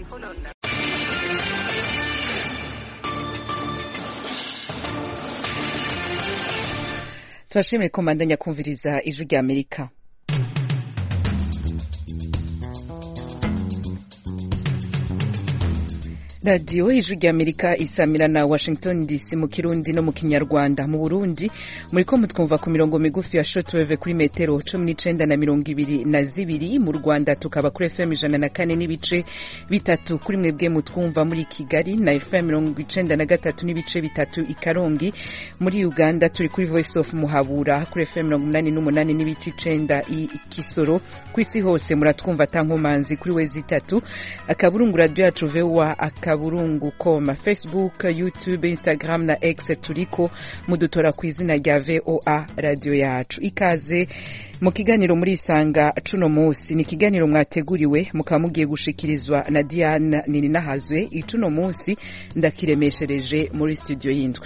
turashimire ko mbandanya kumviriza ijwi rya amerika radiyo ijwi rya amerika isamira na washington dc mu kirundi no mu kinyarwanda mu burundi muri ko mutwumva ku mirongo migufi ya shotweve kuri metero cumi n'icenda na mirongo ibiri na zibiri mu rwanda tukaba kuri fm ijana na kane n'ibice bitatu kuri mwebwe mutwumva muri kigali na fm mirongo icenda na gatatu n'ibice bitatu i karongi muri uganda turi kuri voice of muhabura kuri fm mirongo umunani n'umunani n'ibice icenda i kisoro ku isi hose muratwumva atankomanzi kuri wezi itatu akaburungu radiyo yacu voa akaburungu koma facebook youtube instagram na x turiko mudutora ku izina rya voa radiyo yacu ikaze mu kiganiro muri isanga cuno munsi ni ikiganiro mwateguriwe mukaba mugiye gushikirizwa na diana nininahazwe icuno munsi ndakiremeshereje muri studio y'indwi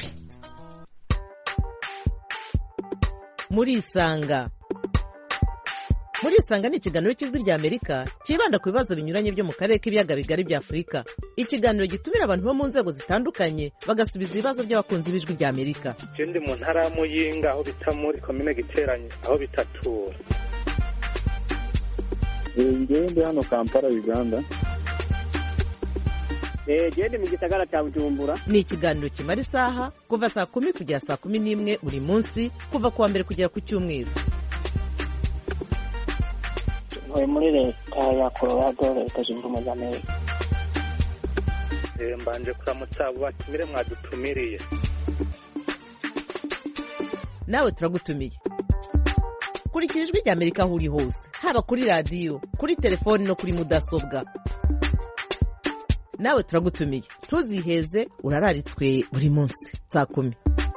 muri isanga muri isanga ni ikiganiro cy'ijwi rya amerika cyibanda ku bibazo binyuranye byo mu karere k'ibiyaga bigari bya afurika ikiganiro gitumira abantu bo mu nzego zitandukanye bagasubiza ibibazo by'abakunzi b'ijwi rya amerika je ndi mu ntara ya muyinga aho bita muri komine giteranye aho bitatura ngewe ndi hano kampala uganda gende mu gisagara cya bujumbura ni ikiganiro kimara isaha kuva saa kumi kugera saa kumi n'imwe buri munsi kuva ku wa mbere kugera ku cyumweru ntuye muri leta ya colorado leta zunze ubumwe za amerika Eh, mbanje kuramutsa abo batumire mwadutumiriye nawe turagutumiye kurikira ijwi rya amerika aho uri hose haba kuri radiyo kuri telefoni no kuri mudasobwa nawe turagutumiye ntuziheze urararitswe buri munsi saa kumi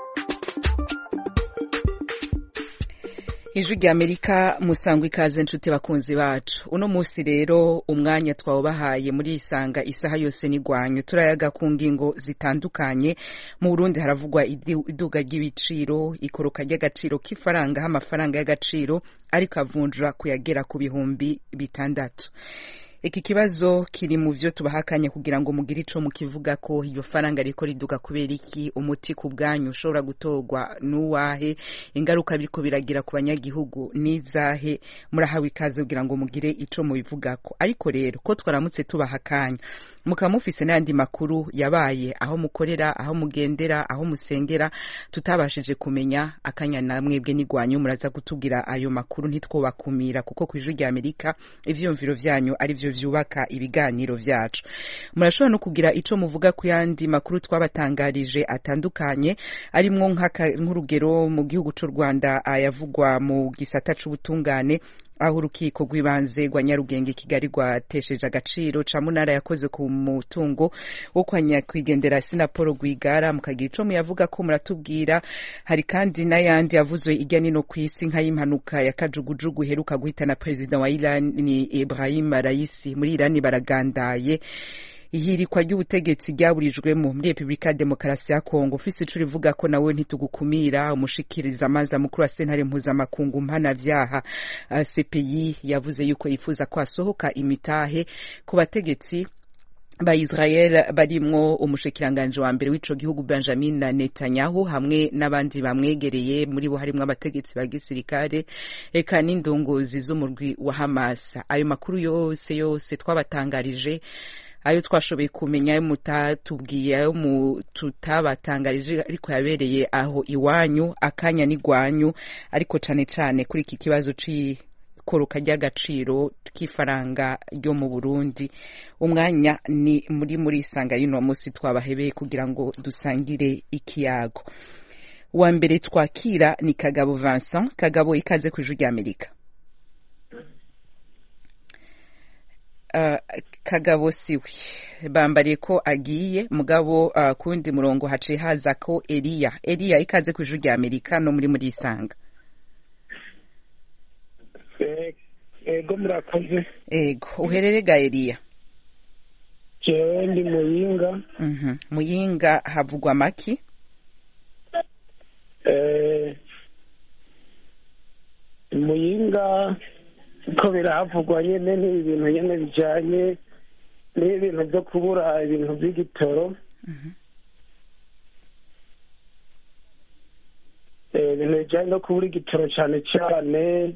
ijwi rya amerika musangwa ikaze nshuti bakunzi bacu uno munsi rero umwanya twawubahaye muri isanga isaha yose n'igwanyu turayaga ku ngingo zitandukanye mu burundi haravugwa idu- iduga ry'ibiciro ikoroka ry'agaciro k'ifaranga aho amafaranga y'agaciro ariko avunjwa kuyagera ku bihumbi bitandatu iki kibazo kiri mu vyo tubahakanye kugira ngo mugire ico mukivuga ko iyo faranga riko riduga kubera iki umuti ku bwanyu ushobora gutorwa n'uwahe ingaruka biriko biragira ku banyagihugu n'izahe murahawe ikaze kugira ngo mugire ico mubivugako ariko rero ko twaramutse tubahakanya mukaba mufise n'ayandi makuru yabaye aho mukorera aho mugendera aho musengera tutabashije kumenya akanya na mwebwe n'igwanyu muraza kutubwira ayo makuru ntitwobakumira kuko ku ijwi rya amerika ivyiyumviro vyanyu ari vyo vyubaka ibiganiro vyacu murashobora no kugira ico muvuga ku yandi makuru twabatangarije atandukanye arimwo nk'aka- nk'urugero mu gihugu c'u rwanda ayavugwa mu gisata c'ubutungane aho urukiko rw'ibanze rwa nyarugenge kigali rwatesheje agaciro ca munara yakoze ku mutungo wo kwa nyakwigendera sinapolo rwigara mukagira ico muyavuga ko muratubwira hari kandi n'ayandi yavuzwe irya nino ku isi nk'ay'impanuka ya kajugujugu iheruka guhitana perezida wa irani ibrahim raisi muri irani baragandaye ihirikwa ry'ubutegetsi ryaburijwemo muri repubulika ya demokarasi ya kongo ufise ico rivuga ko nawe ntitugukumira umushikiriza amazi mukuru wa sentare mpuzamakungu mpanavyaha uh, cpi yavuze yuko yifuza ko hasohoka imitahe ku bategetsi ba Israel barimwo umushikiranganje wa mbere w'ico gihugu Benjamin Netanyahu hamwe n'abandi bamwegereye muri bo harimwo abategetsi ba gisirikare eka n'indongozi z'umurwi wa Hamas ayo makuru yose yose twabatangarije ayo twashoboye kumenya ayo mutatubwiye ayo mu- tutabatangarije ariko yabereye aho iwanyu akanya n'igwanyu ariko cane cane kuri iki kibazo c'ikoroka ry'agaciro k'ifaranga ryo mu Burundi umwanya ni muri muri isanga y'uno munsi twabahebeye kugira ngo dusangire ikiyago wa mbere twakira ni Kagabo Vincent Kagabo ikaze ku ijwi rya Amerika Uh, kagabo siwe bambariye ko agiye mugabo uh, kundi murongo haciye haza ko Eliya Eliya ikaze ku ijwi rya Amerika no muri muri isanga ego murakoze ego uherere ga Eliya jewe ndi muyinga mhm muyinga havugwa maki eh, muyinga ko birahavugwa nyene ni ibintu nyene bijanye n'ibintu byo kubura ibintu by'igitoro Eh, ibintu bijyanye no kubura igitoro cyane cyane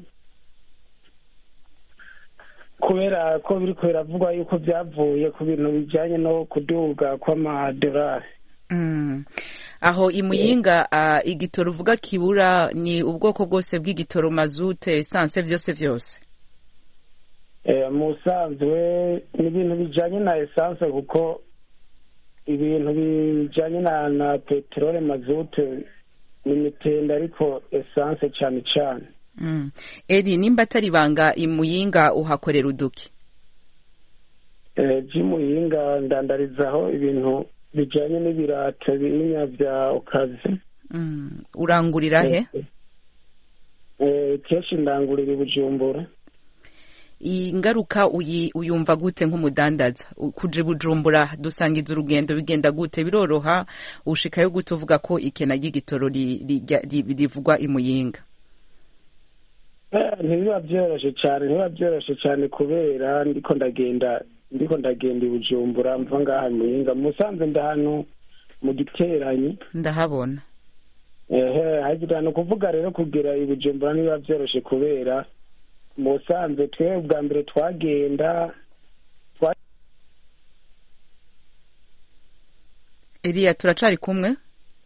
kubera ko biriko biravugwa yuko byavuye ku bintu bijyanye no kuduga kw'amadolari Mm. aho imuyinga uh, igitoro uvuga kibura ni ubwoko bwose bw'igitoro mazute esanse vyose vyose Eh, mu busanzwe ni ibintu bijyanye na esanse kuko ibintu bijyanye na na peteroli mazute ni mitende ariko esanse cyane cyane mm. eri nimba atari banga imuyinga uhakorera uduki Eh, by'imuyinga ndandarizaho ibintu bijyanye n'ibirato binini bya okazi mm. urangurira he Eh, kenshi ndangurira i bujumbura ingaruka uyi uyumva gute nk'umudandaza U- kuja i bujumbura dusangiza urugendo bigenda gute biroroha ushikayo gute uvuga ko ikena ry'igitoro ri- rijya- ri- rivugwa imuyinga Eh, ntibiba byoroshye cyane ntibiba byoroshye cyane kubera ndiko ndagenda ndiko ndagenda i bujumbura mva ngaha muyinga musanze ndahantu mu giteranyi ndahabona ehe hagira ni ukuvuga rero kugera i bujumbura ntibiba byoroshye kubera musanze twe bwa mbere twagenda Eliya turacari kumwe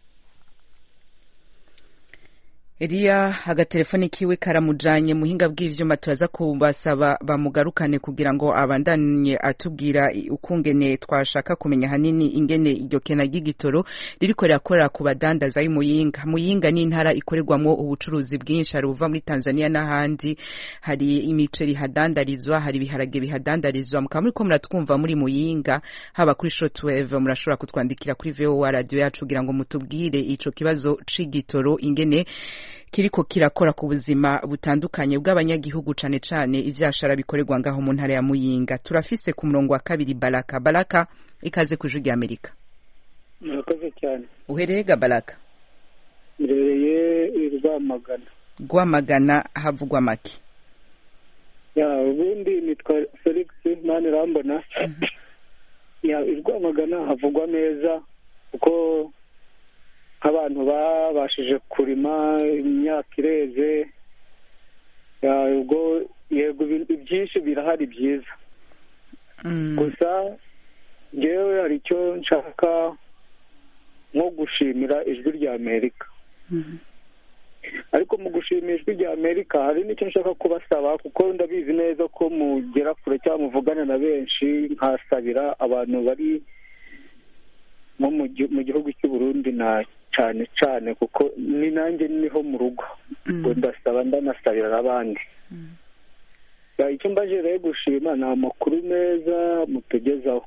Eliya agatelefoni kiwe karamujanye muhinga bw'ivyuma turaza kubasaba bamugarukane kugira ngo abandanye atubwira i- ukungene twashaka kumenya hanini ingene iryo kena ry'igitoro ririko rirakorera ku badandaza y'Imuyinga Muyinga ni intara ikorerwamwo ubucuruzi bwinshi hari uva muri Tanzania n'ahandi hari imiceri hadandarizwa hari ibiharage bihadandarizwa mukaba muriko muratwumva muri Muyinga haba kuri shortwave murashobora kutwandikira kuri VOA radio yacu kugira ngo mutubwire ico kibazo c'igitoro ingene kiriko kirakora ku buzima butandukanye bw'abanyagihugu cane cane ivyashara bikorerwa ngaho mu ntara ya Muyinga turafise ku murongo wa kabiri Baraka Baraka ikaze ku ijwi ry'Amerika murakoze cyane uhereye ga Baraka mbereye i rwamagana Rwamagana havugwa make ya ubundi nitwa felix mani rambona ya i rwamagana havugwa neza kuko nk'abantu babashije kurima imyaka ireze ya ubwo yego ibintu byinshi birahari byiza Mm, gusa ngewe hari icyo nshaka nko gushimira ijwi rya amerika ariko mu gushimira ijwi rya amerika hari n'icyo nshaka kubasaba kuko ndabizi neza ko mugera kure cyangwa muvugana na benshi nkasabira abantu bari nko mu gi- mu gihugu cy'u Burundi na cyane cyane kuko ni nanjye niho mu rugo ubwo ndasaba ndanasabira n'abandi Ya, icyo mbaje rero gushima ni amakuru meza mutugezaho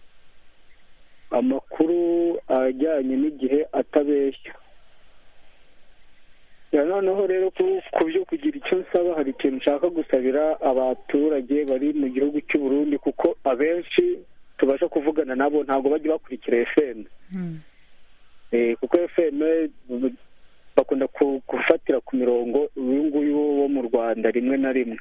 amakuru ajyanye n'igihe atabeshya ya noneho rero ku- ku byo kugira icyo nsaba hari ikintu nshaka gusabira abaturage bari mu gihugu cy'u Burundi kuko abenshi tubasha kuvugana nabo ntabwo bajya bakurikira FM Eh, kuko FM bakunda ku- gufatira ku mirongo uyu nguyu wo mu Rwanda rimwe na rimwe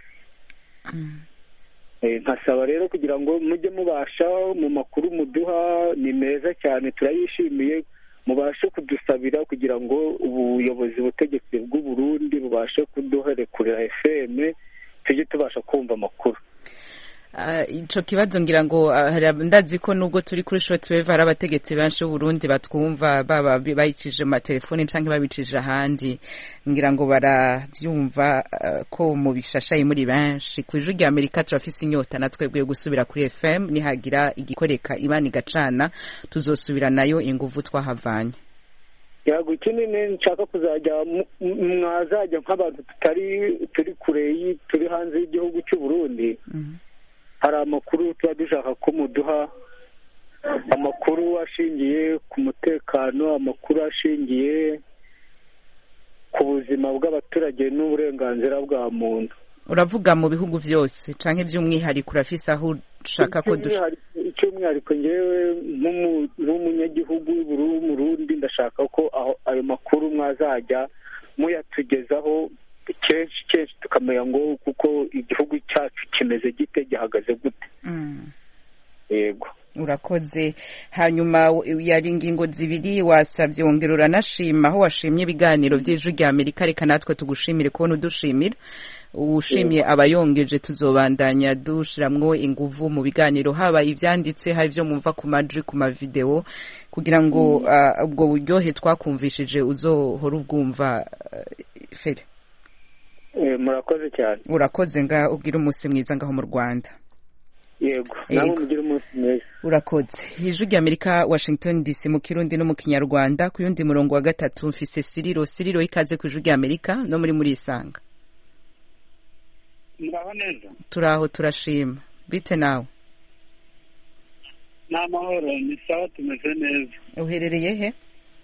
Eh, nkasaba rero kugira ngo mujye mubasha mu makuru muduha ni meza cyane turayishimiye mubashe kudusabira kugira ngo ubuyobozi butegetsi bw'u Burundi bubashe kuduherekurira FM tujye tubasha kumva amakuru Ah, ico kibazo ngira ngo ah, hari ab- ndazi ko nubwo turi kuri shortwave hari abategetsi benshi b'Uburundi batwumva baba bi- bayicije mu matelefoni canke babicije ahandi ngira ngo baravyumva ah, ko mu bishashaye muri benshi ku ijwi rya Amerika turafise inyota na twebwe yo gusubira kuri FM nihagira igikoreka imana igacana tuzosubira nayo inguvu twahavanye yago kinini nshaka kuzajya mu- mu- mwazajya nk'abantu tutari turi kure y'i- turi hanze y'igihugu cy'u Burundi Mhm. hari amakuru tuba dushaka ko muduha amakuru ashingiye ku mutekano amakuru ashingiye ku buzima bw'abaturage n'uburenganzira bwa muntu uravuga mu bihugu vyose canke by'umwihariko urafise aho ushaka ko dush Icy'umwihariko- icy'umwihariko ngewe nk'umu- nk'umunyagihugu w'Uburu- w'umurundi ndashaka ko aho ayo makuru mwazajya muyatugezaho kenshi kenshi tukamenya ngo kuko igihugu cyacu kimeze gite gihagaze gute Mm. yego urakoze hanyuma yari ingingo zibiri wasabye wongera uranashima aho washimye ibiganiro by'ijwi rya amerika reka natwe tugushimire kubona udushimira ushimiye abayongeje tuzobandanya dushiramwo inguvu mu biganiro haba ibyanditse hari ibyo mwumva ku majwi ku mavidewo kugira ngo ubwo buryohe twakumvishije uzohora ubwumva fere murakoze cyane urakoze nga ubwira umunsi mwiza ngaho mu rwanda yego nawe mugire umunsi mwiza urakoze ijwi rya amerika washington dc mu kirundi no mu kinyarwanda ku yundi murongo wa gatatu mfise siriro siriro ikaze ku ijwi rya amerika no muri muri isanga muraho neza turaho turashima bite nawe ni amahoro ni sawa tumeze neza uherereye he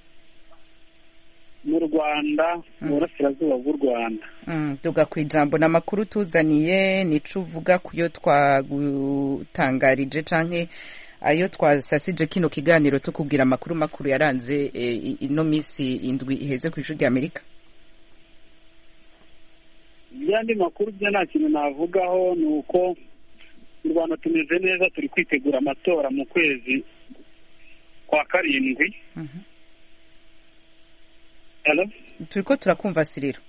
mu rwanda mu burasirazuba bw'u rwanda tuga ku ijambo ni amakuru tuzaniye nico uvuga ku yo twagutangarije canke ayo twasasije kino kiganiro tukubwira amakuru makuru yaranze ino minsi indwi iheze ku ijwi rya amerika iby'andi makuru byo nta kintu navugaho ni uko mu rwanda tumeze neza turi kwitegura amatora mu kwezi kwa karindwi turi ko turakumva siriro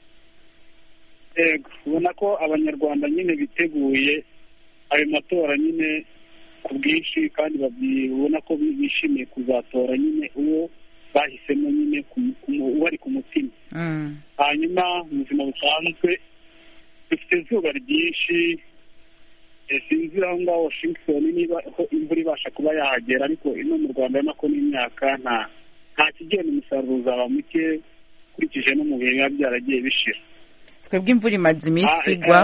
yego ubona ko abanyarwanda nyine biteguye ayo matora nyine ku bwinshi kandi babona ko bishimiye kuzatora nyine uwo bahisemo nyine bari ku mutima hanyuma mu buzima busanzwe dufite izuba ryinshi sinzi aho ngaho washington niba imvura ibasha kuba yahagera ariko ino mu rwanda urabona ko n'imyaka nta nta kigenda umusaruro uzaba muke ukurikije no mu bihe biba byaragiye bishira twebwe imvura imaze iminsi igwa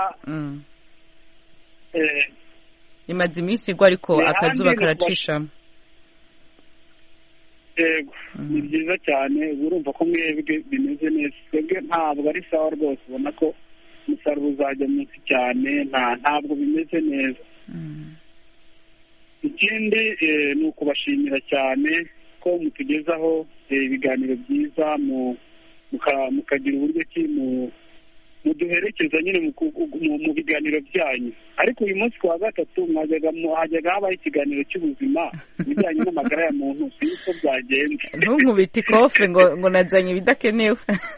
imaze iminsi igwa ariko akazuba karacishamo yego ni byiza cyane uba urumva ko mwebwe bimeze neza twebwe ntabwo ari sawa rwose ubona ko umusaruro uzajya munsi cyane ntabwo bimeze neza ikindi ni ukubashimira cyane ko mutugezaho ibiganiro byiza mukagira uburyo ki muduherekeza nyine mu biganiro byanyu ariko uyu munsi ku wa gatatu hajyaga habaho ikiganiro cy'ubuzima ibijyanye n'amagara ya muntu sinzi uko byagenze ntunkubite ikofe ngo ngo nazanye ibidakenewe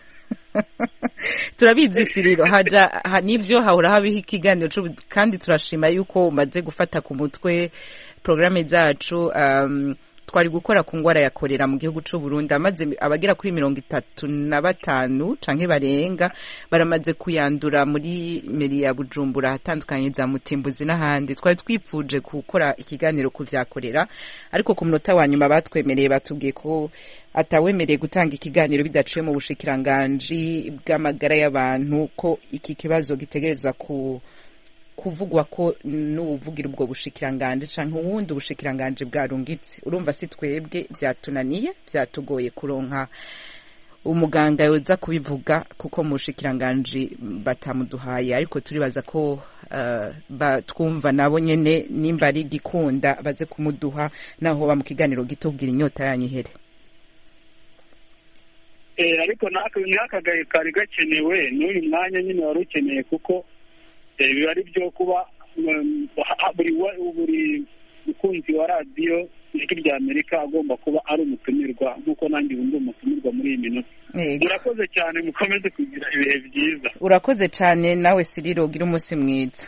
turabizi siriro haja n'ibyo hahora habaho ikiganiro kandi turashima yuko umaze gufata ku mutwe porogaramu zacu twari gukora ku ndwara ya korera mu gihugu cy'u Burundi amaze abagera kuri mirongo itatu na batanu canke barenga baramaze kuyandura muri meri ya Bujumbura ahatandukanye za Mutimbuzi n'ahandi twari twipfuje gukora ikiganiro ku vya korera ariko ku munota wa nyuma batwemereye batubwiye ko atawemereye gutanga ikiganiro bidaciye mu bushikiranganji bw'amagara y'abantu ko iki kibazo gitegerezwa ku kuvugwa ko n'ubuvugira ubwo bushikiranganje canke uwundi ubushikiranganje bwarungitse urumva si twebwe vyatunaniye vyatugoye kuronka umuganga yoza kubivuga kuko mu bushikiranganje batamuduhaye ariko turibaza ko uh, batwumva nabo nyene nimba ari gikunda baze kumuduha naho ba mu kiganiro gitubwira inyota yanyihere ariko n'akagahe kari gakenewe n'uyu mwanya nyine wari ukeneye kuko biba ari byo kuba buri mukunzi wa radiyo ijwi rya amerika agomba kuba ari umutumirwa nk'uko nanjye ubu ndi umutumirwa muri iyi minota murakoze cyane mukomeze kugira ibihe byiza urakoze cyane nawe siriro ugira umunsi mwiza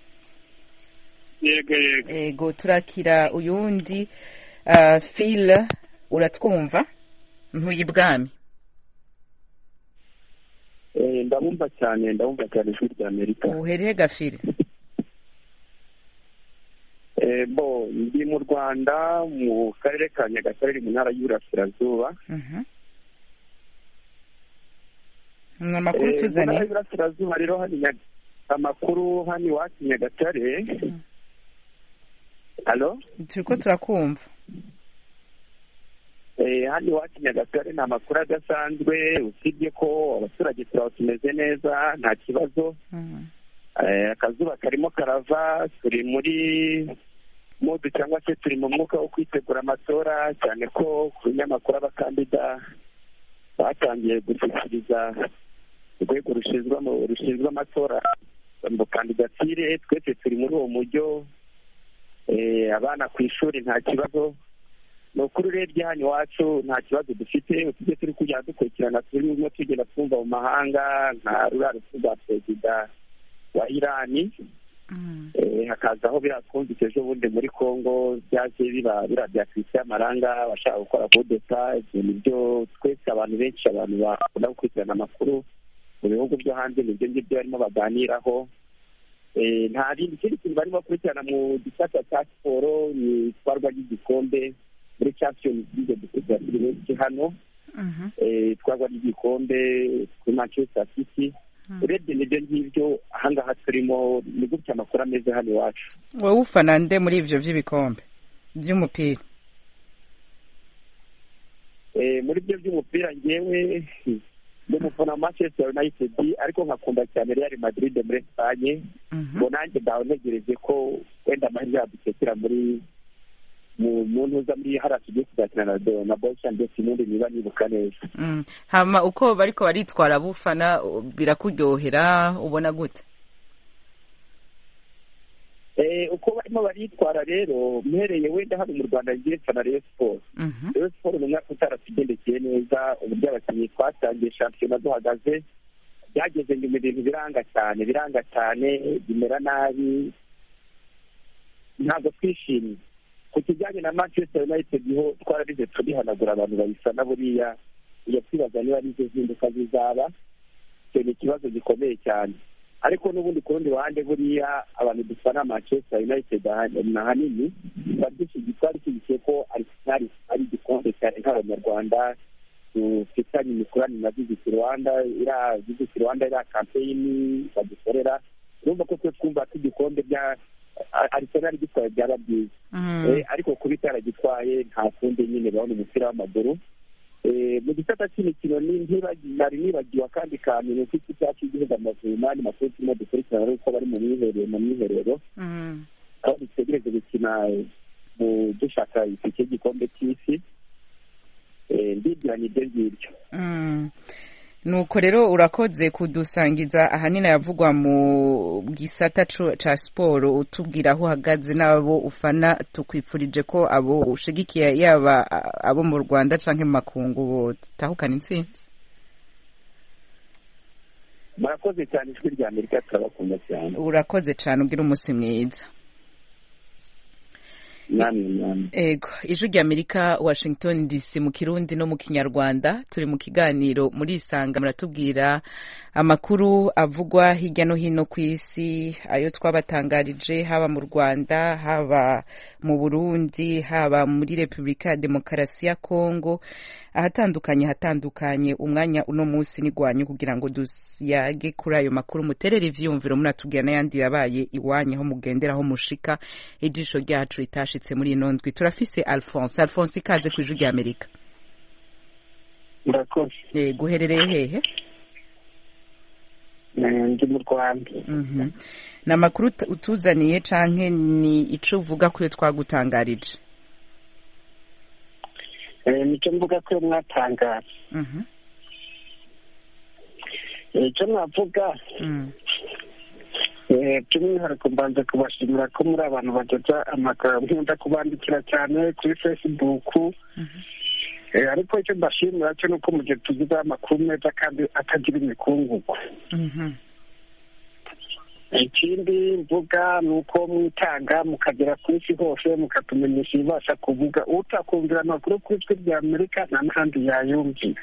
yego yego yego turakira uyundi file uratwumva ntuye ibwami ndabumva cyane ndabumva cyane ijwi rya amerika uhereye gafire bo ndi mu rwanda mu karere ka nyagatare mu ntara y'uburasirazuba ni amakuru tuzanye mu y'uburasirazuba rero hano amakuru hano iwacu nyagatare halo turi ko turakumva hano iwacu nyagatare ni amakuru adasanzwe usibye ko abaturage turaba tumeze neza nta kibazo akazuba karimo karava turi muri mudu cyangwa se turi mu mwuka wo kwitegura amatora cyane ko ku binyamakuru abakandida batangiye gushyikiriza urwego rushinzwe amatora mu kandidatire twese turi muri uwo mujyo abana ku ishuri nta kibazo ni ukuri urebye hano iwacu nta kibazo dufite utujye turi kujya dukurikirana turimo tugenda twumva mu mahanga nka ruriya rupfu rwa perezida wa irani hakazaho biriya twumvise ejo bundi muri congo byaje biba biriya bya christian maranga bashaka gukora kudeta ibyo nibyo twese abantu benshi abantu bakunda gukurikirana amakuru mu bihugu byo hanze nibyo ngibyo barimo baganiraho nta bindi ikindi kintu barimo bakurikirana mu gisata cya siporo ni itwarwa ry'igikombe muri champions league dukurikira turi benshi hano itwarwa ry'igikombe kuri manchester city urebye nibyo ngibyo ahangaha turimo ni gutya amakuru ameze hano iwacu wowe ufana nde muri ibyo by'ibikombe by'umupira muri byo by'umupira ngewe ni umufana wa manchester united ariko nkakunda cyane real madrid muri esipanye ngo nanjye ndaho ntegereje ko wenda amahirwe yadukekera muri mu ntuza muri hariya tugiye kuzakina na bosha ndetse n'undi niba nibuka neza hama uko bariko baritwara bufana birakuryohera ubona gute uko barimo baritwara rero mpereye wenda hano mu rwanda ngiye mfana reyo siporo reyo siporo ni umwaka utaratugendekeye neza uburyo abakinnyi twatangiye shampiyona duhagaze byageze nyuma ibintu biranga cyane biranga cyane bimera nabi ntabwo twishimye ku kijyanye na manchester united ho twarabize turihanagura abantu bayisana buriya iyo twibaza niba ari izo zinduka zizaba icyo ni ikibazo gikomeye cyane ariko n'ubundi ku rundi ruhande buriya abantu dufana manchester united ahanini twari dushyigikiye ko arisenali ari igikombe cyane nk'abanyarwanda dufitanye imikoranire na visiti rwanda iriya visiti rwanda iriya kampeyini badukorera urumva ko twe twumva ko igikombe bya arisenali gitwaye byaba byiza ariko kuba itaragitwaye nta kundi nyine babona umupira w'amaguru mu gisata cy'imikino nari nibagiwe akandi kantu ni uko ikipe yacu y'igihugu amavubi n'andi makuru turimo dukurikirana ari uko bari mu mwiherero mu mwiherero aho dutegereje gukina mu dushaka itike y'igikombe cy'isi ndibwiranye ibyo ngibyo nuko rero urakoze kudusangiza ahanini yavugwa mu gisata ca siporo utubwira aho uhagaze n'abo ufana tukwifurije ko abo ushigikiye yaba abo mu rwanda canke mu makungu botahukana intsinzi murakoze cyane ijwi rya amerika turabakunda cyane urakoze cyane ugira umunsi mwiza ego ijwi rya amerika washington dc mu kirundi no mu kinyarwanda turi mu kiganiro muri isanga muratubwira amakuru avugwa hirya no hino ku isi ayo twabatangarije haba mu rwanda haba mu burundi haba muri repubulika ya demokarasi ya kongo ahatandukanye hatandukanye umwanya uno munsi nigwanyu kugira ngo duyage kuri ayo makuru muterere ivyiyumviro munatubwira n'ayandi yabaye iwanyu aho mugendera aho mushika ijisho ryacu ritashitse muri ino ndwi turafise alphonse alphonse ikaze ku ijwi rya amerika murakoze yego uherereye hehe ndi mu rwanda ni amakuru utuzaniye canke ni ico uvuga ko iyo twagutangarije nicyo mvuga ko iyo mwatangaje icyo navuga by'umwihariko mbanza kubashimira ko muri abantu bageza amagambo nkunda kubandikira cyane kuri fesibuku ariko icyo mbashimira cyo ni uko mu gihe tugizeho amakuru meza kandi atagira imikungugu ikindi mvuga ni uko mwitanga mukagera ku isi hose mukatumenyesha ibibasha kuvuga utakumvira amakuru ku ijwi rya amerika nta n'ahandi yayumvira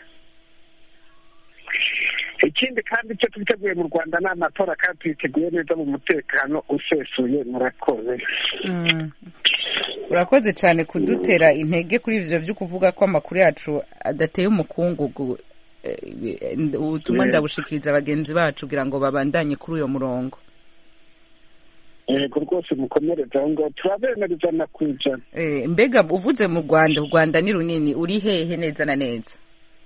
ikindi kandi icyo twiteguye mu rwanda ni amatora kandi tuyiteguye neza mu mutekano usesuye murakoze urakoze cyane kudutera intege kuri ivyo byo kuvuga ko amakuru yacu adateye umukungugu ubutumwa ndabushikiriza bagenzi bacu kugira ngo babandanye kuri uyo murongo yego rwose mukomereze aho ngaho turabemereza na ku ijana mbega uvuze mu rwanda u rwanda ni runini uri hehe neza na neza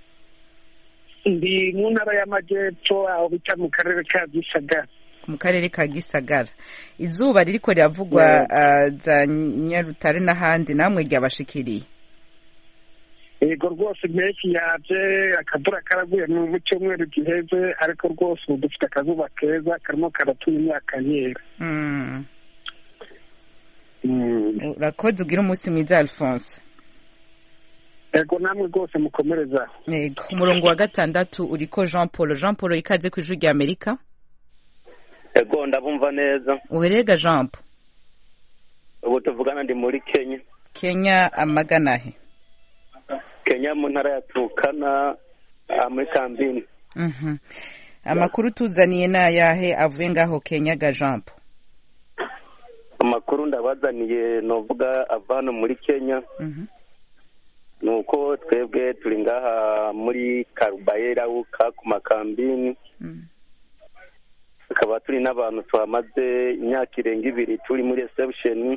ndi mu ntara y'amajyepfo aho bita mu karere ka gisagara mu karere ka gisagara izuba ririko riravugwa za nyarutare n'ahandi namwe ryabashikiriye yego rwose impeshyi yaje akavura karaguye mu cyumweru giheze ariko rwose ubu dufite akazuba keza karimo karatuma imyaka yera urakoze ugira umunsi mwiza alphonse ego namwe rwose mukomereza yego umurongo wa gatandatu uriko jean paul jean paul ikaze ku ijwi rya amerika ego ndabumva neza uherega jean paul ubu tuvugana ndi muri kenya kenya amagana he kenya mu ntara ya turukana muri kambini Mhm. amakuru tuzaniye ni ayahe avuye ngaho kenya ga jean paul amakuru ndabazaniye novuga ava hano muri kenya Mhm. ni uko twebwe turi ngaha muri karubayera wuka ku makambini Mm. tukaba turi n'abantu tuhamaze imyaka irenga ibiri turi muri reception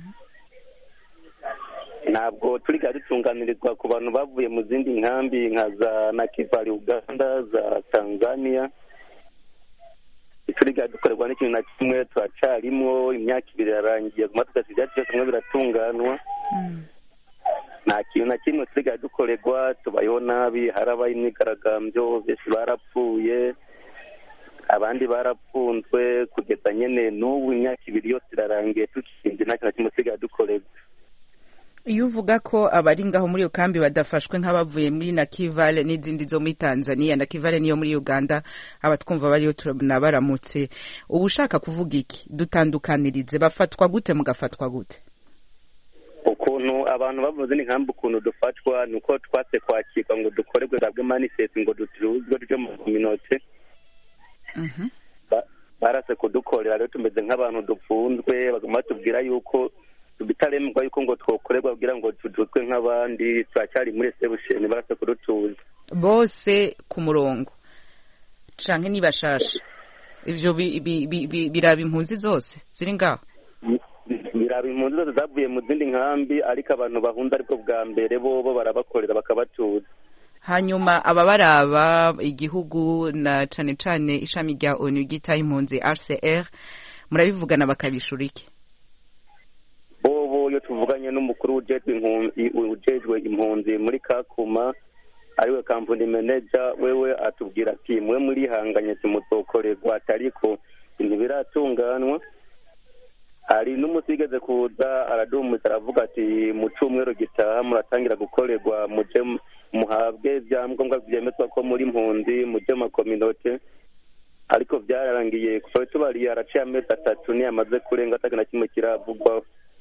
ntabwo turiga dutunganirizwa ku bantu bavuye mu zindi nkambi nka za nakivari uganda za tanzania turiga dukorerwa n'ikintu na kimwe turacarimwo imyaka ibiri irarangiye guma tugasiga ibyacu byose bimwe biratunganwa Mm. nta kintu na kimwe turiga dukorerwa tubayeho nabi harabaye imyigaragambyo benshi barapfuye abandi barapfunzwe kugeza nyene n'ubu imyaka ibiri yose irarangiye tukinze nta kintu na kimwe turiga dukorerwa iyo uvuga ko abari ngaho muri iyo kambi badafashwe nk'abavuye muri nakivale n'izindi zo muri tanzania nakivale niyo muri uganda abatwumva bariyo tunabaramutse uba ushaka kuvuga iki dutandukanirize bafatwa gute mugafatwa gute ukuntu abantu bavuze ni nkambi ukuntu dufatwa ni uko twatse kwakirwa ngo dukorerwe zabwe manifesti ngo ducuruzwe tuje mu kominote Mhm. Ba- barase kudukorera rero tumeze nk'abantu dupfunzwe baguma batubwira yuko bitaremwa yuko ngo twokorerwa kugira ngo tudutwe nk'abandi turacyari muri reception barase kudutuza bose ku murongo canke nibashasha ivyo bi- bi- bi- bi- biraba impunzi zose ziri ngaho biraba impunzi zose zavuye mu zindi nkambi ariko abantu bahunze aribwo bwa mbere bobo barabakorera bakabatuza hanyuma ababaraba igihugu na cane cane ishami rya onu ryitaho impunzi rcr murabivugana bakabishura iki bobo iyo tuvuganye n'umukuru ujejwe impunzi ujejwe impunzi muri kakuma ariwe kampuni manager wewe atubwira ati mwe murihanganye timuzokorerwa atariko ntibiratunganwa hari n'umunsi wigeze kuza araduhumuriza aravuga ati mu cyumweru gitaha muratangira gukorerwa muje muhabwe ibyangombwa byemezwa ko muri mpunzi muje mu makominote ariko byararangiye kuva tubariye haraciye amezi atatu niyamaze kurenga ataka na kimwe kiravugwaho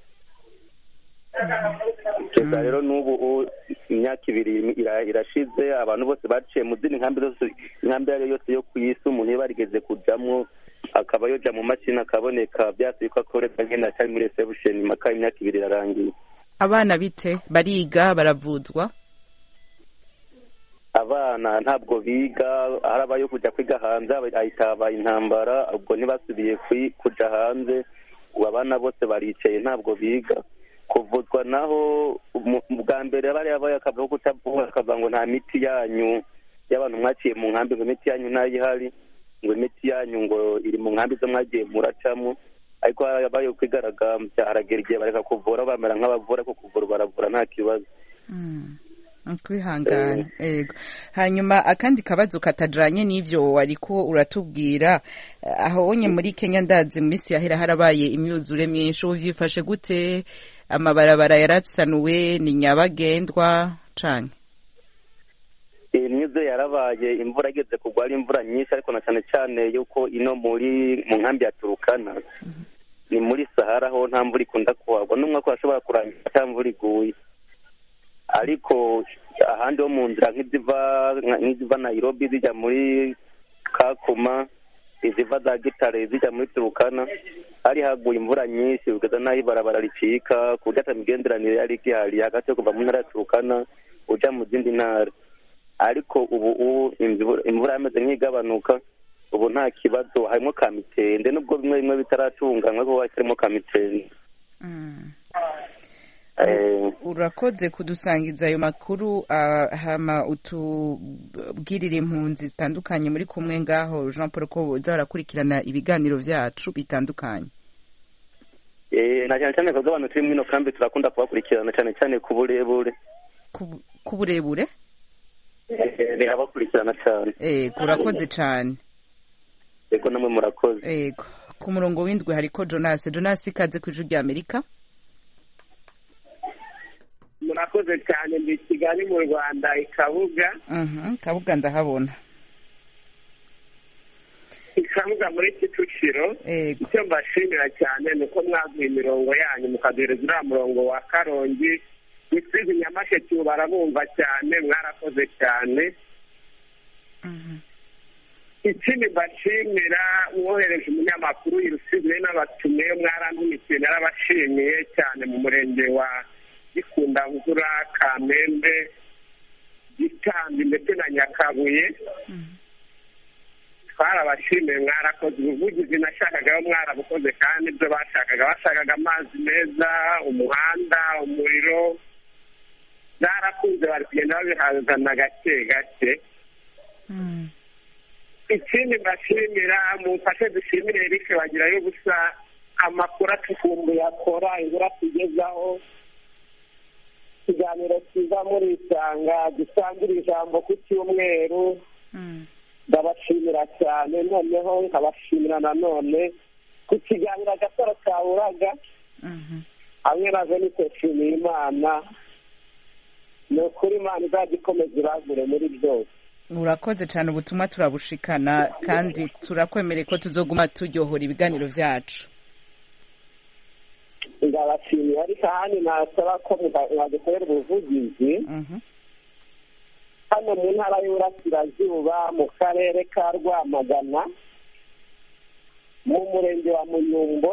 kugeza rero n'ubu u- imyaka ibiri ira- irashize abantu bose baciye mu zindi nkambi zose inkambi iyo ari yo yose yo ku isi umuntu iyo barigeze kujamwo akaba yoja mu mashini akaboneka byasuye ko akorerwa nyene atari muri reception maka imyaka ibiri irarangiye abana bite bariga baravuzwa abana ntabwo biga harabayo kujya kwiga hanze ahita habaye intambara ubwo ntibasubiye kwi- kuja hanze ubu abana bose baricaye ntabwo biga kuvuzwa naho mu- bwa mbere bariya bayo akavuga kutavuga akavuga ngo nta miti yanyu y'abantu mwaciye mu nkambi ngo imiti yanyu ntayo ihari ngo imiti yanyu ngo iri mu nkambi zo mwagiye muracamo ariko harabayo kwigaragambya haragera igihe bareka kuvura bamera nk'abavura ariko kuvura baravura nta kibazo Mm. kwihangana yego hanyuma akandi kabazo katajanye n'ivyo wariko uratubwira eh, aho onye muri kenya ndazi mu minsi yahera harabaye imyuzure myinshi uvyifashe gute amabarabara yarasanuwe ni nyabagendwa canke imyuze yarabaye imvura igeze kugwa ari imvura nyinshi ariko na cyane cyane yuko ino muri mu nkambi ya turukana ni muri sahara ho nta mvura ikunda kuhagwa n'umwaka urashobora kurangira nta mvura iguye ariko ahandi ho mu nzira nk'iziva nk'iziva nayirobi zijya muri kakuma iziva za gitare zijya muri turukana hari haguye imvura nyinshi kugeza n'aho ibarabara ricika ku buryo ata migenderanire yari igihari hagati yo kuva mu ntara ya turukana uja mu zindi ntara ariko ubu ubu imvura imvura yameze nk'igabanuka ubu nta kibazo harimo kamitende nubwo bimwe bimwe bitaratunganywa ariko harimo kamitende Mm. Eh, urakoze kudusangiza ayo makuru ah, hama utubwirire impunzi zitandukanye muri kumwe ngaho jean paul ko boza barakurikirana ibiganiro vyacu bitandukanye eh, na cyane cyane kubwo abantu turi muri ino kambi turakunda kubakurikirana cyane cyane ku burebure Ku- ku burebure Eh, birabakurikirana cyane ego urakoze cane yego namwe murakoze ego ku murongo w'indwi hariko jonas jonas ikaze ku ijwi rya amerika murakoze cyane ndi kigali mu rwanda ikabuga kabuga ndahabona ikabuga muri kicukiro icyo mbashimira cyane ni uko mwaguha imirongo yanyu mukaduhereza uriya murongo wa karongi rusizi nyamasheke ubu barabumva cyane mwarakoze cyane ikindi mbashimira mwohereje umunyamakuru i rusizi rero n'abatumiye mwarantumikiye narabashimiye cyane mu murenge wa gikundamvura kamembe gitambi ndetse na nyakabuye twarabashimiye mwarakoze ubuvugizi nashakagaho mwarabukoze kandi ibyo bashakaga bashakaga amazi meza umuhanda umuriro byarakunze bari kugenda babihazana gake gake ikindi mbashimira mumfashe dushimire erike bagirayo gusa amakuru atukumbuye akora inkuru atugezaho ikiganiro cyiza muri isanga dusangira ijambo ku cyumweru ndabashimira cyane noneho nkabashimira nanone ku kiganiro agasaro kaburaga hamwe na venite nshimiye imana ni ukuri imana izajya ikomeza iragure muri byose urakoze cyane ubutumwa turabushikana kandi turakwemereye ko tuzoguma turyohora ibiganiro byacu ndabashimiye ariko ahandi nasaba ko mwadukorera ubuvugizi hano mu ntara y'uburasirazuba mu karere ka rwamagana mu murenge wa muyumbo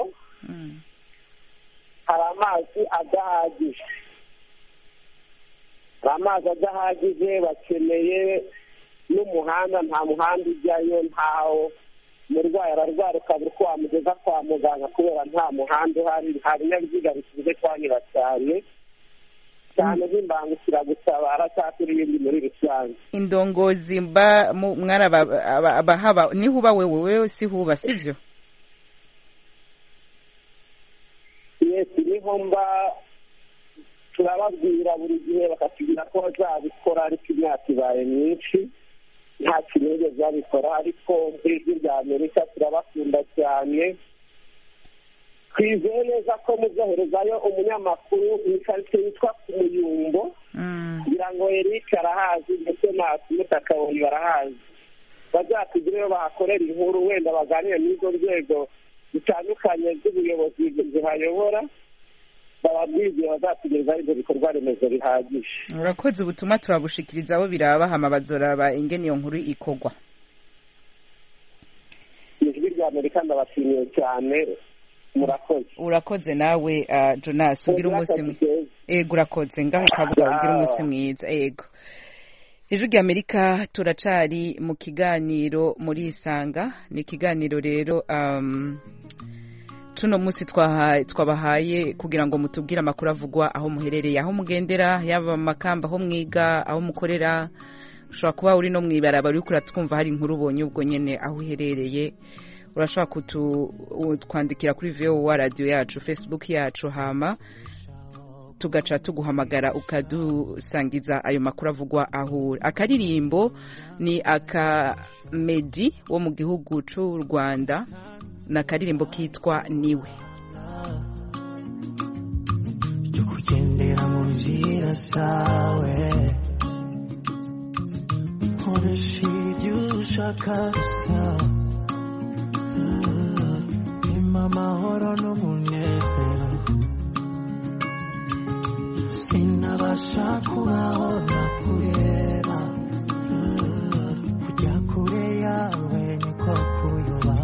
hari amazi adahagije hari amazi adahagije bakeneye n'umuhanda nta muhanda ujyayo ntawo umurwayi ararwara ukabura uko wamugeza kwa muganga kubera nta muhanda uhari nta binyabiziga bisize kuhanyura cyane cyane nk'imbangukiragutabara cyangwa n'ibindi muri rusange indongozi mba mwarabahaba niho uba wewe wewe si huba sibyo yesi niho mba turababwira buri gihe bakatubwira ko bazabikora ariko imyaka ibaye myinshi nta kintu babikora ariko ijwi rya amerika turabakunda cyane twizeye neza ko muzoherezayo umunyamakuru mu karitsiye yitwa ku muyumbo kugira ngo eric arahazi ndetse na mutakabonyi barahazi bazatugireyo bahakorera inkuru wenda baganire n'izo nzego zitandukanye z'ubuyobozi zihayobora bababwiriye bazatugezaho ibyo bikorwa remezo bihagije urakoze ubutumwa turabushikiriza abo birabahama bazoraba ingene iyo nkuru ikogwa ijwi rya amerika ndabashimiye cyane murakoze urakoze nawe jonas ugira umunsi mwiza ego urakoze ngaho kabuga ugira umunsi mwiza ego ijwi rya amerika turacari mu kiganiro muri isanga ni ikiganiro rero tuno munsi twabahaye kugira ngo mutubwire amakuru avugwa aho muherereye aho mugendera yaba amakamba aho mwiga aho mukorera ushobora kuba uri no mu ibaraba uri twumva hari inkuru ubonye ubwo nyine aho uherereye urashobora kutwandikira kuri vowa radiyo yacu facebook yacu hama tugaca tuguhamagara ukadusangiza ayo makuru avugwa aho uri akaririmbo ni aka medi wo mu gihugu cy'u rwanda ni akaririmbo kitwa niwe yo kugendera mu nzira zawe nkoresha ibyo ushaka gusa bimpa amahoro n'umunezero sinabasha kubaho nakureba kujya kure yawe niko kuyoba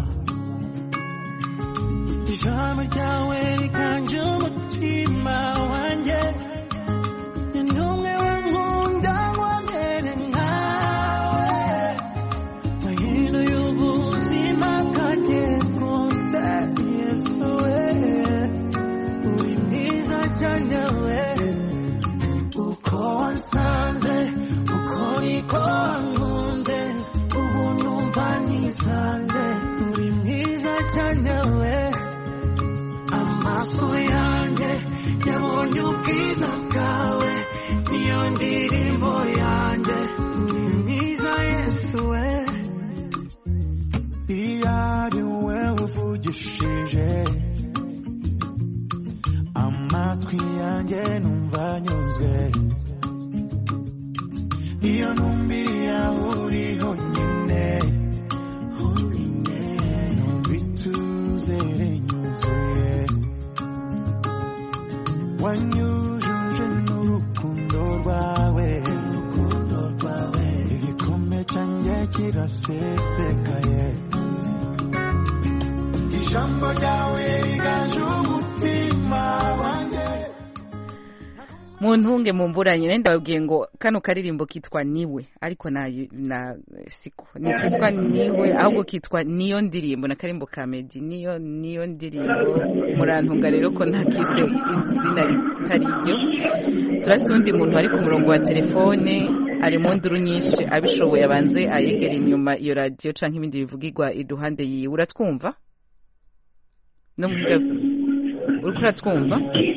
ijambo ryawe riganje umutima wanjye ni n'umwe wankunda wamere nkawe wahinduye ubuzima bwanjye bwose yesu we uri mwiza cyane we uko wansanze uko niko wankunze ubu numva nisanze uri mwiza cyane we amaso yanjye yabonye ubwiza bwawe niyo ndirimbo yanjye uri mwiza yesu we iyo ari wowe uvugishije amatwi yanjye numva anyuzwe wanyujuje n'urukundo rwawe igikombe cyanjye kirasesekaye ijambo ryawe riganje umutima wanjye mu ntunge mu mburanye nenda babwiye ngo kano karirimbo kitwa niwe ariko na na siko ni kitwa niwe ahubwo kitwa niyo ndirimbo na karimbo ka Meddy niyo niyo ndirimbo murantunga rero ko nta kise izina ritari ryo turasi undi muntu ari ku murongo wa telefone ari mu nduru nyinshi abishoboye abanze ayegera inyuma iyo radiyo canke ibindi bivugirwa iruhande yiwe uratwumva no mu uriko uratwumva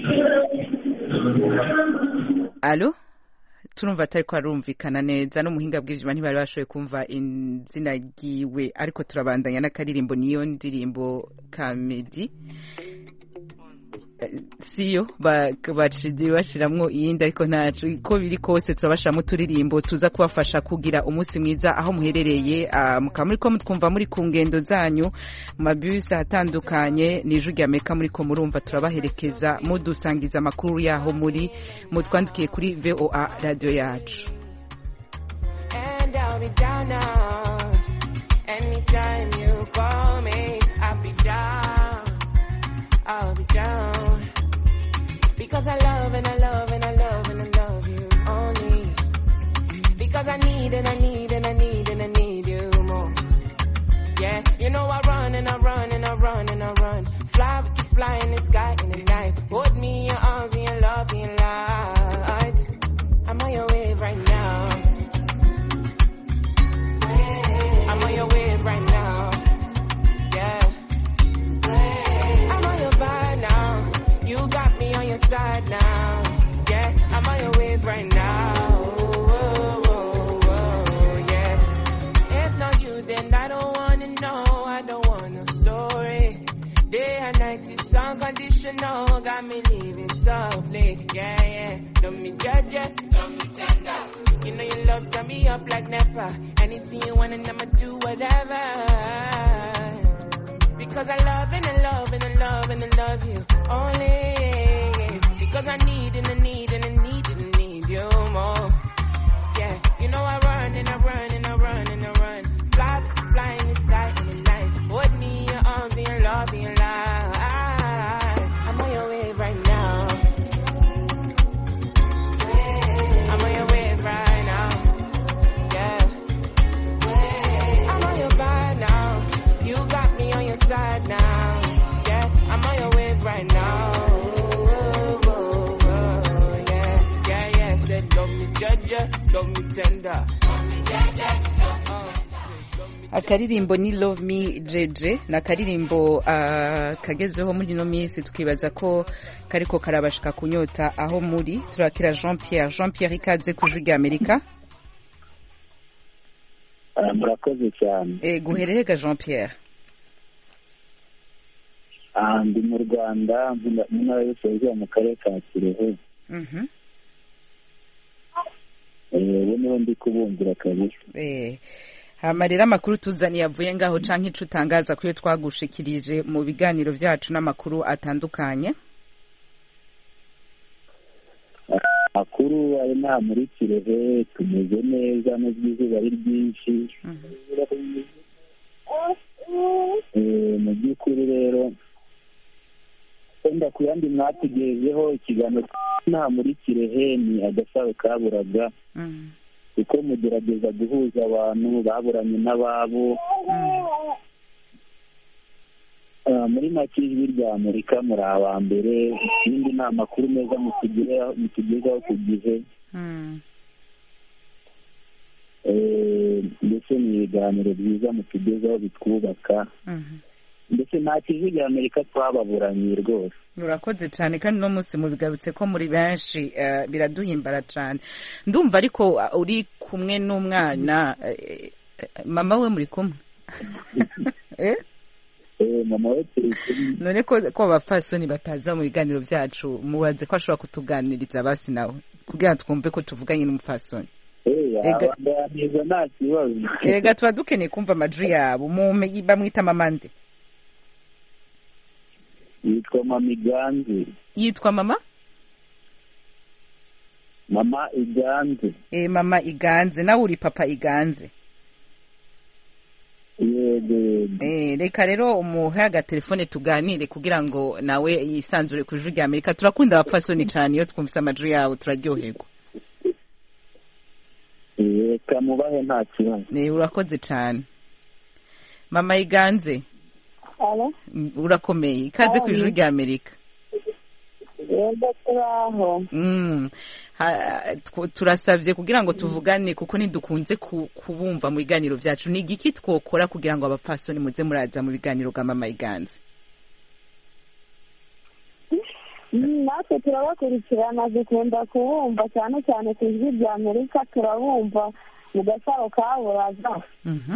alo turumva atari ko arumvikana neza n'umuhinga bw'ivyuma ntibari bashoboye kumva izina ryiwe ariko turabandanya n'akaririmbo niyo ndirimbo ka Meddy siyo baciye bashiramwo iyindi ariko ntacu ko biri kose turabashiramo uturirimbo tuza kubafasha kugira umunsi mwiza aho muherereye mukaba muri ko mutwumva muri ku ngendo zanyu mu mabisi ahatandukanye n'ijwi rya amerika muri ko murumva turabaherekeza mudusangiza amakuru yaho muri mutwandikiye kuri voa radiyo yacu I'll be down because I love and I love and I love and I love you only because I need and I need and I need and I need you more. Yeah, you know I run and I run and I run and I run. Fly, we can fly in the sky in the night. Hold me in your arms and your love and your light. I'm on your wave right now. I'm on your wave right now. Yeah. I'm on your vibe now. You got me on your side now. Yeah, I'm on your wave right now. Whoa, whoa, whoa, yeah. If not you, then I don't wanna know. I don't want no story. Day and night is unconditional. Got me living softly. Yeah, yeah. Don't me judge ya. Don't me tender. You know your love turn me up like never. Anything you want and I'ma do whatever. Because I love and I love and I love and I love you only. Because I need and I need and I need and I need you more. Yeah, you know I run and I run and I run and I run. Fly, fly in the sky in the night. Hold me in your arms and your love and your light. I'm on your wave right now. I'm on your wave right now. Yeah. I'm on your vibe now. You got me on your side now. Yes, I'm on your wave right now. Whoa, whoa, whoa, yeah, yeah, yeah. Said love me, judge, love me tender. Love me, judge, akaririmbo ni love me jeje ni akaririmbo uh, kagezweho muri ino minsi tukibaza ko kariko karabashika kunyota aho muri turakira jean pierre jean pierre ikaze ku ijwi rya amerika murakoze cyane e, guhererega jean pierre ndi mu rwanda mu ntara y'uburasirazuba mu karere ka kirehe ubu niho ndi kubumvira kabisa hama rero amakuru tuzaniye avuye ngaho canke ico utangaza kuyo twagushikirije mu biganiro vyacu n'amakuru atandukanye amakuru ari nta muri kirehe tumeze neza nubwo izuba ari ryinshi mu by'ukuri rero wenda ku yandi mwatugejeho ikiganiro nta muri kirehe ni agasaro kaburaga kuko mugerageza guhuza abantu baburanye n'ababo muri make ijwi rya amerika muri aba mbere ikindi ni amakuru meza mutugezaho ku gihe ndetse ni ibiganiro byiza mutugezaho bitwubaka ndetse nta kijwi rya amerika twababuranye rwose urakoze cyane kandi uno munsi mubigarutse ko muri benshi biraduhimbara cyane ndumva ariko uri kumwe n'umwana mama we muri kumwe mama we turi kumwe none ko abapfasoni bataza mu biganiro byacu mubaze ko ashobora kutuganiriza basi nawe kugira ngo twumve ko tuvuganye n'umupfasoni yaganiriza nta kibazo erega tuba dukeneye kumva amajwi yabo bamwita mama nde yitwa mama iganze yitwa mama mama iganze eh mama iganze nawe uri papa iganze yego yego Eh, reka rero umuhe agatelefone tuganire kugira ngo nawe yisanzure ku ijwi rya amerika turakunda abapfasoni cyane iyo twumvise amajwi yawe turaryoherwa reka mubahe nta kibazo Eh, urakoze cyane mama iganze alo mm, urakomeye ikaze ku ijwi rya amerika yego turaho Mm. Ha- tw- turasabye kugira ngo tuvugane kuko ntidukunze ku- kubumva mu biganiro byacu ni igiki twokora kugira ngo abapfasoni muze muraza mu biganiro bwa mama iganze Mm, natwe turabakurikirana dukunda kubumva cyane cyane ku ijwi rya amerika turabumva mu gasaro ka buraza Mhm.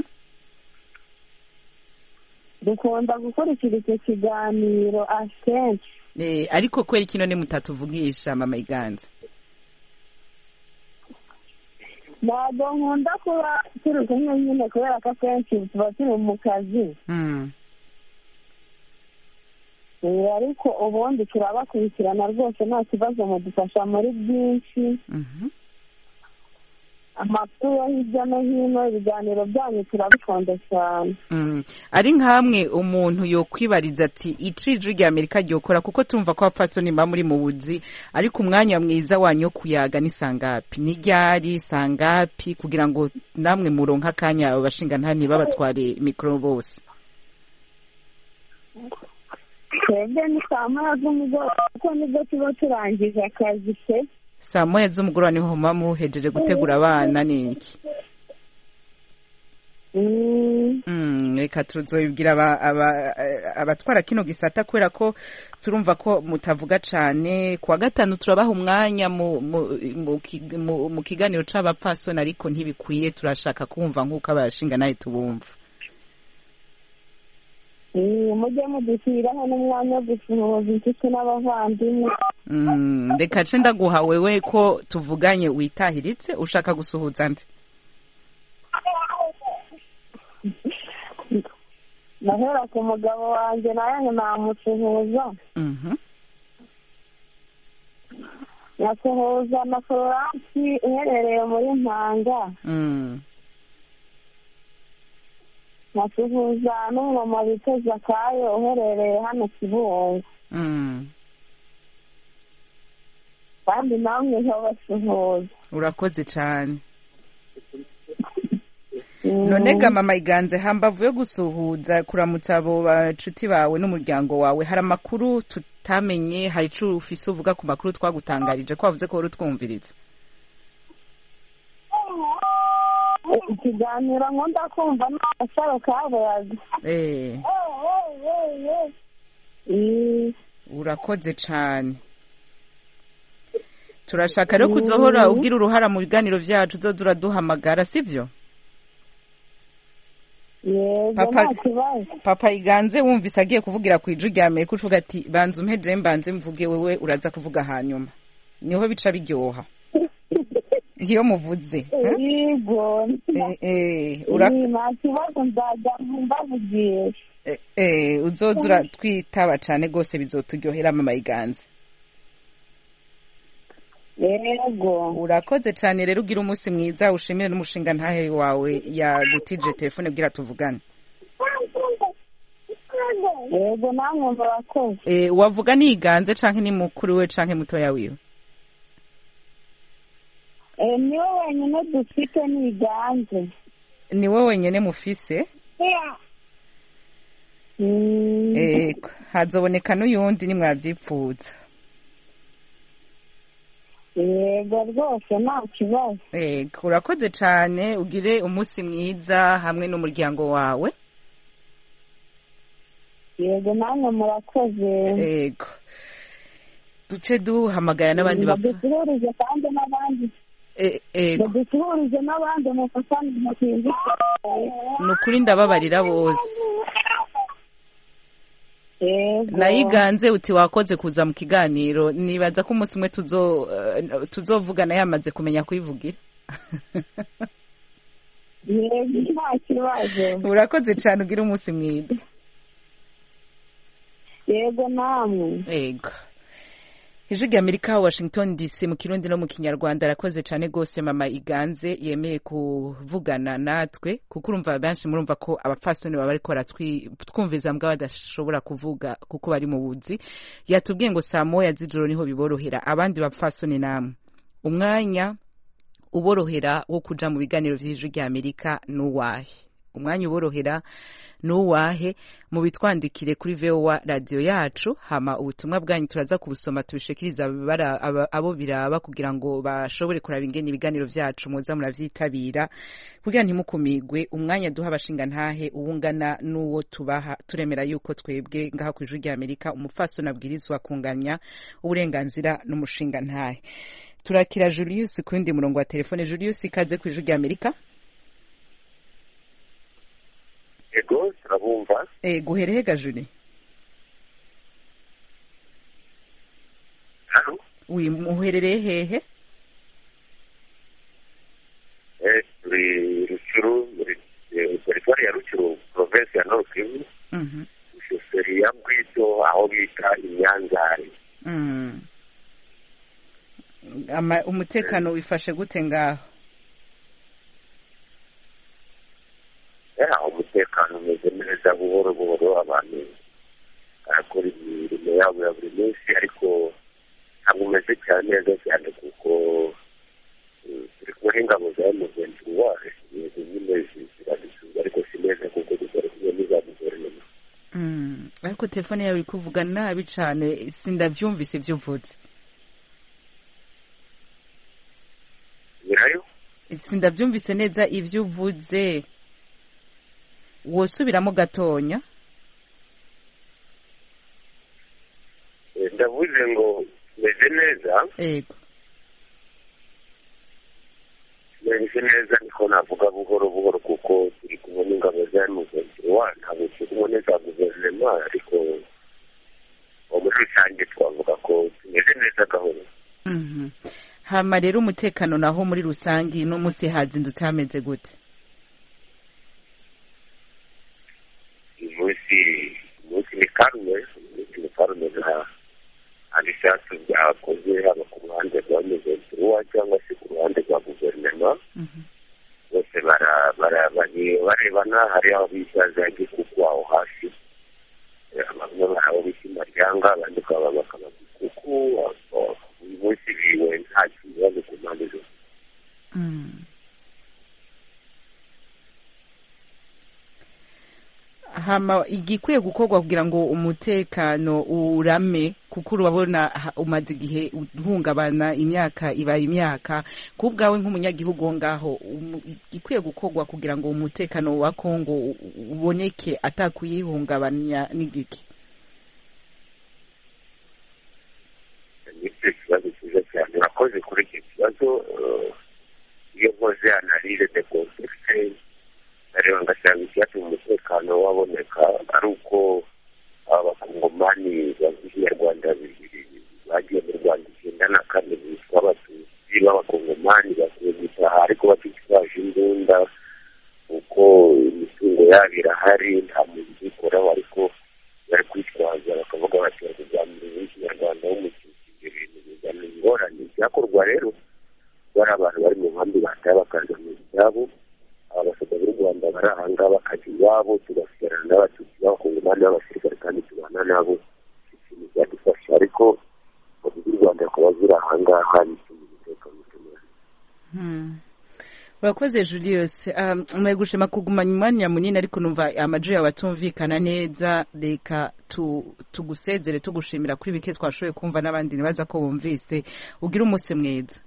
dukunda gukurikira icyo kiganiro akenshi Eh, ariko kweri kino ni mutatuvugisha mama iganze ntabwo nkunda kuba turi kumwe nyine kubera ko akenshi tuba turi mu kazi Mm. Eh, ariko ubundi turabakurikirana rwose nta kibazo mudufasha muri byinshi Mhm. amakuru yo hirya no hino ibiganiro byanyu turabikunda cyane Mm. ari nk'amwe umuntu yokwibariza ati ijwi rya amerika ryokora kuko tumva ko abapfasoni muba muri mu buzi ariko umwanya mwiza wanyu wo kuyaga ni sangapi ni ryari sangapi kugira ngo namwe muronke akanya abo bashinga ntibabatware mikoro bose twebwe ni saa moya z'umugoroba kuko nibwo tuba turangije akazi pe saa moya z'umugoroba niho muba muhejeje gutegura abana ni iki Mm, Mm, reka tuzobibwira aba- aba- eh, abatwara kino gisata kubera ko turumva ko mutavuga cane kuwa gatanu turabaha umwanya mu, mu, mu, ki- mu, mu kiganiro c'abapfasoni ariko ntibikwiye turashaka kumva nk'uko abashinga nawe tubumva mm, mujye mudushyiriraho n'umwanya wo gusuhuza inshuti n'abavandimwe Mm, reka ce ndaguha wewe ko tuvuganye witahiritse ushaka gusuhuza nde nahera ku mugabo wanjye nawe namusuhuza Mhm. nyasuhuza na florence uherereye muri mpanga Mm. nkasuhuza n'umumama bita zakayo uherereye hano kibungo Mm. kandi namwe nkabasuhuza urakoze cane none ga mama iganze hambavu yo gusuhuza kuramutsa abo bacuti bawe n'umuryango wawe hari amakuru tutamenye hari ico ufise uvuga ku makuru twagutangarije ko wavuze ko wari utwumviriza ikiganiro nkunda kumva ni agasaro kaburaga eh urakoze cane turashaka rero kuzohora ugira uruhara mu biganiro vyacu uzoza uraduhamagara sivyo yego Papa- nta kibazo papa iganze wumvise agiye kuvugira ku ijwi rya amerika uvuga ati banza umpeje mbanze mvuge wewe uraza kuvuga hanyuma niho bica biryoha iyo muvuze eh? yego Eh, eh, ura- Eh, nta kibazo nzajya mbavugisha eh, eh, uzoza uratwitaba cane rwose bizoturyohera mama iganze yego urakoze cane rero ugira umunsi mwiza ushimire n'umushinga ntahe wawe yagutije telefone bwira tuvugane yego namwe murakoze eh, wavuga ni iganze canke ni mukuru we canke mutoya wiwe Eh, niwe wenyine dufite niganje ni wowe wenyene mufise eh, hazoboneka n'uyundi nimwavyipfuza yego rwose nta kibazo Ego, urakoze cane ugire umunsi mwiza hamwe n'umuryango wawe yego namwe murakoze ego duce duhamagara n'abandi bapfa dusuhurize kandi n'abandi E- ego dusuhurize n'abandi mufatane mukinzi ni ukuri ndababarira bose yego nayiganze uti wakoze kuza mu kiganiro nibaza ko umunsi umwe tuzo eh, tuzovugana yamaze kumenya kuyivugira yego nta kibazo urakoze cane ugire umunsi mwiza yego namwe ego ijwi rya amerika washington dc mu kirundi no mu kinyarwanda arakoze cyane rwose mama iganze yemeye kuvugana natwe kuko urumva benshi murumva ko abapfasoni baba bariko baratwumviza mbwa badashobora kuvuga kuko bari mu buzi yatubwiye ngo saa moya z'ijoro niho biborohera abandi bapfasoni namwe umwanya uborohera wo kuja mu biganiro vy'ijwi rya amerika n'uwahe umwanya uborohera n'uwahe mu bitwandikire kuri vowa radiyo yacu hama ubutumwa bwanyu turaza kubusoma tubishikiriza abo biraba kugira ngo bashobore kuraba ingene ibiganiro vyacu muza muravyitabira kugira ntimukumigwe umwanya duha abashinga ntahe uwungana n'uwo tubaha turemera yuko twebwe ngaha ku ijwi rya amerika umupfasoni abwirizwa kunganya uburenganzira n'umushinga ntahe turakira julius ku wundi murongo wa telefone julius ikaze ku ijwi rya amerika ego turabumva eh guhereye gajuri hano wi muherereye hehe eh turi rucuru muri teritwari ya rucuru provinsi ya nord kivu mhm shoferi ya bwito aho bita inyanzari mm. Ama, umutekano wifashe gute ngaho ya umutekano umeze neza buhoro buhoro abantu barakora imirimo yabo ya buri munsi ariko ntabwo umeze cyane neza cyane kuko turi kumwe n'ingabo za mugenzi wawe ibintu nyine ziradusubiza ariko si neza kuko dukora kumwe n'iza guverinoma ariko telefone yawe iri kuvuga nabi cyane sindabyumvise ibyo uvuze nyirayo sindabyumvise neza ibyo uvuze wosubiramo gatonya ndavuze ngo meze neza yego meze neza niko navuga buhoro buhoro kuko turi kumwe n'ingabo za mugenzi wa ntabwo turi kumwe n'iza guverinoma ariko muri rusange twavuga ko tumeze neza gahoro hama rero umutekano naho muri rusange no munsi hazindutse hameze gute umunsi umunsi ni karume umunsi ni karume nta ibisasu byakoze haba ku ruhande rwa mugenzi wa cyangwa se ku ruhande rwa guverinoma bose barebana hari aho bita za gikuku aho hasi bamwe bari aho bita imaryanga abandi bakaba bakaba gikuku uyu munsi biwe nta kibazo ku mpande zose hama igikwiye gukorwa kugira ngo umutekano urame kuko urabona umaze igihe uhungabana imyaka ibaye imyaka ku bwawe nk'umunyagihugu wo ngaho igikwiye gukorwa kugira ngo umutekano wa kongo uboneke atakuyihungabanya n'igiki nicyo kibazo cyiza cyane urakoze kuri icyo kibazo iyo nkoze analize de kontekisite nareba ngasanga icyatuma umutekano waboneka ari uko abakongomani bavuga ikinyarwanda bagiye mu rwanda icyenda na kane bitwa abatutsi b'abakongomani bakuye gutaha ariko batitwaje imbunda kuko imitungo yabo irahari nta muntu ubikoraho ariko bari kwitwaza bakavuga bati bakuganira w'ikinyarwanda w'umututsi ibyo bintu bizana ingorane byakorwa rero bari abantu bari mu nkambi bataye bakaza mu byabo abasada b'u rwanda bari ahangaha bakajya iwabo tugasigarana n'abatutsi b'abakongomani b'abasirikare kandi tubana nabo ikintu byadufasha ariko mu z'u rwanda bakaba ziri ahangaha bituma umutekano ukomera urakoze julius mwaye gushima kugumanya umwanya munini ariko numva amajwi yawe atumvikana neza reka tugusezere tugushimira kuri bike twashoboye kumva n'abandi ntibaza ko bumvise ugire umunsi mwiza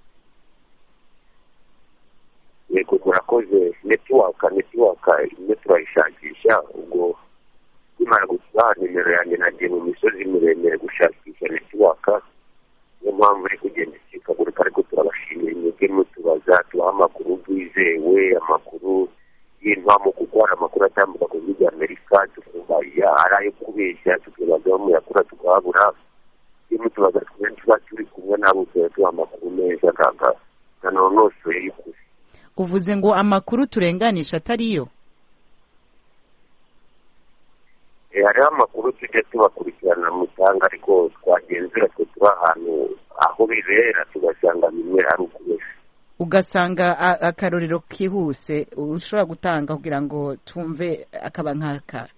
yego murakoze netiwaka netiwaka imwe turayishakisha ubwo nimara gusibaha nimero yanjye nagiye mu misozi miremire gushakisha netiwaka niyo mpamvu iri kugenda ikikagurika ariko turabashimira imwebwe mutubaza tubaha amakuru bwizewe amakuru y'impamo kuko hari amakuru atambuka ku gihugu amerika tukumva ari ayo kubeshya tukibazaho muyakura tukahabura iyo mutubaza twebwe tuba turi kumwe nabo tuba tubaha amakuru meza ganonosoye y'ukuri uvuze ngo amakuru turenganisha atariyo Eh, hariho amakuru tujya tubakurikirana mu cyanga ariko twagenzura twe turi ahantu aho bibera tugasanga bimwe ari ukubeshya ugasanga a- akarorero kihuse ushobora gutanga kugira ngo tumve akaba nk'aka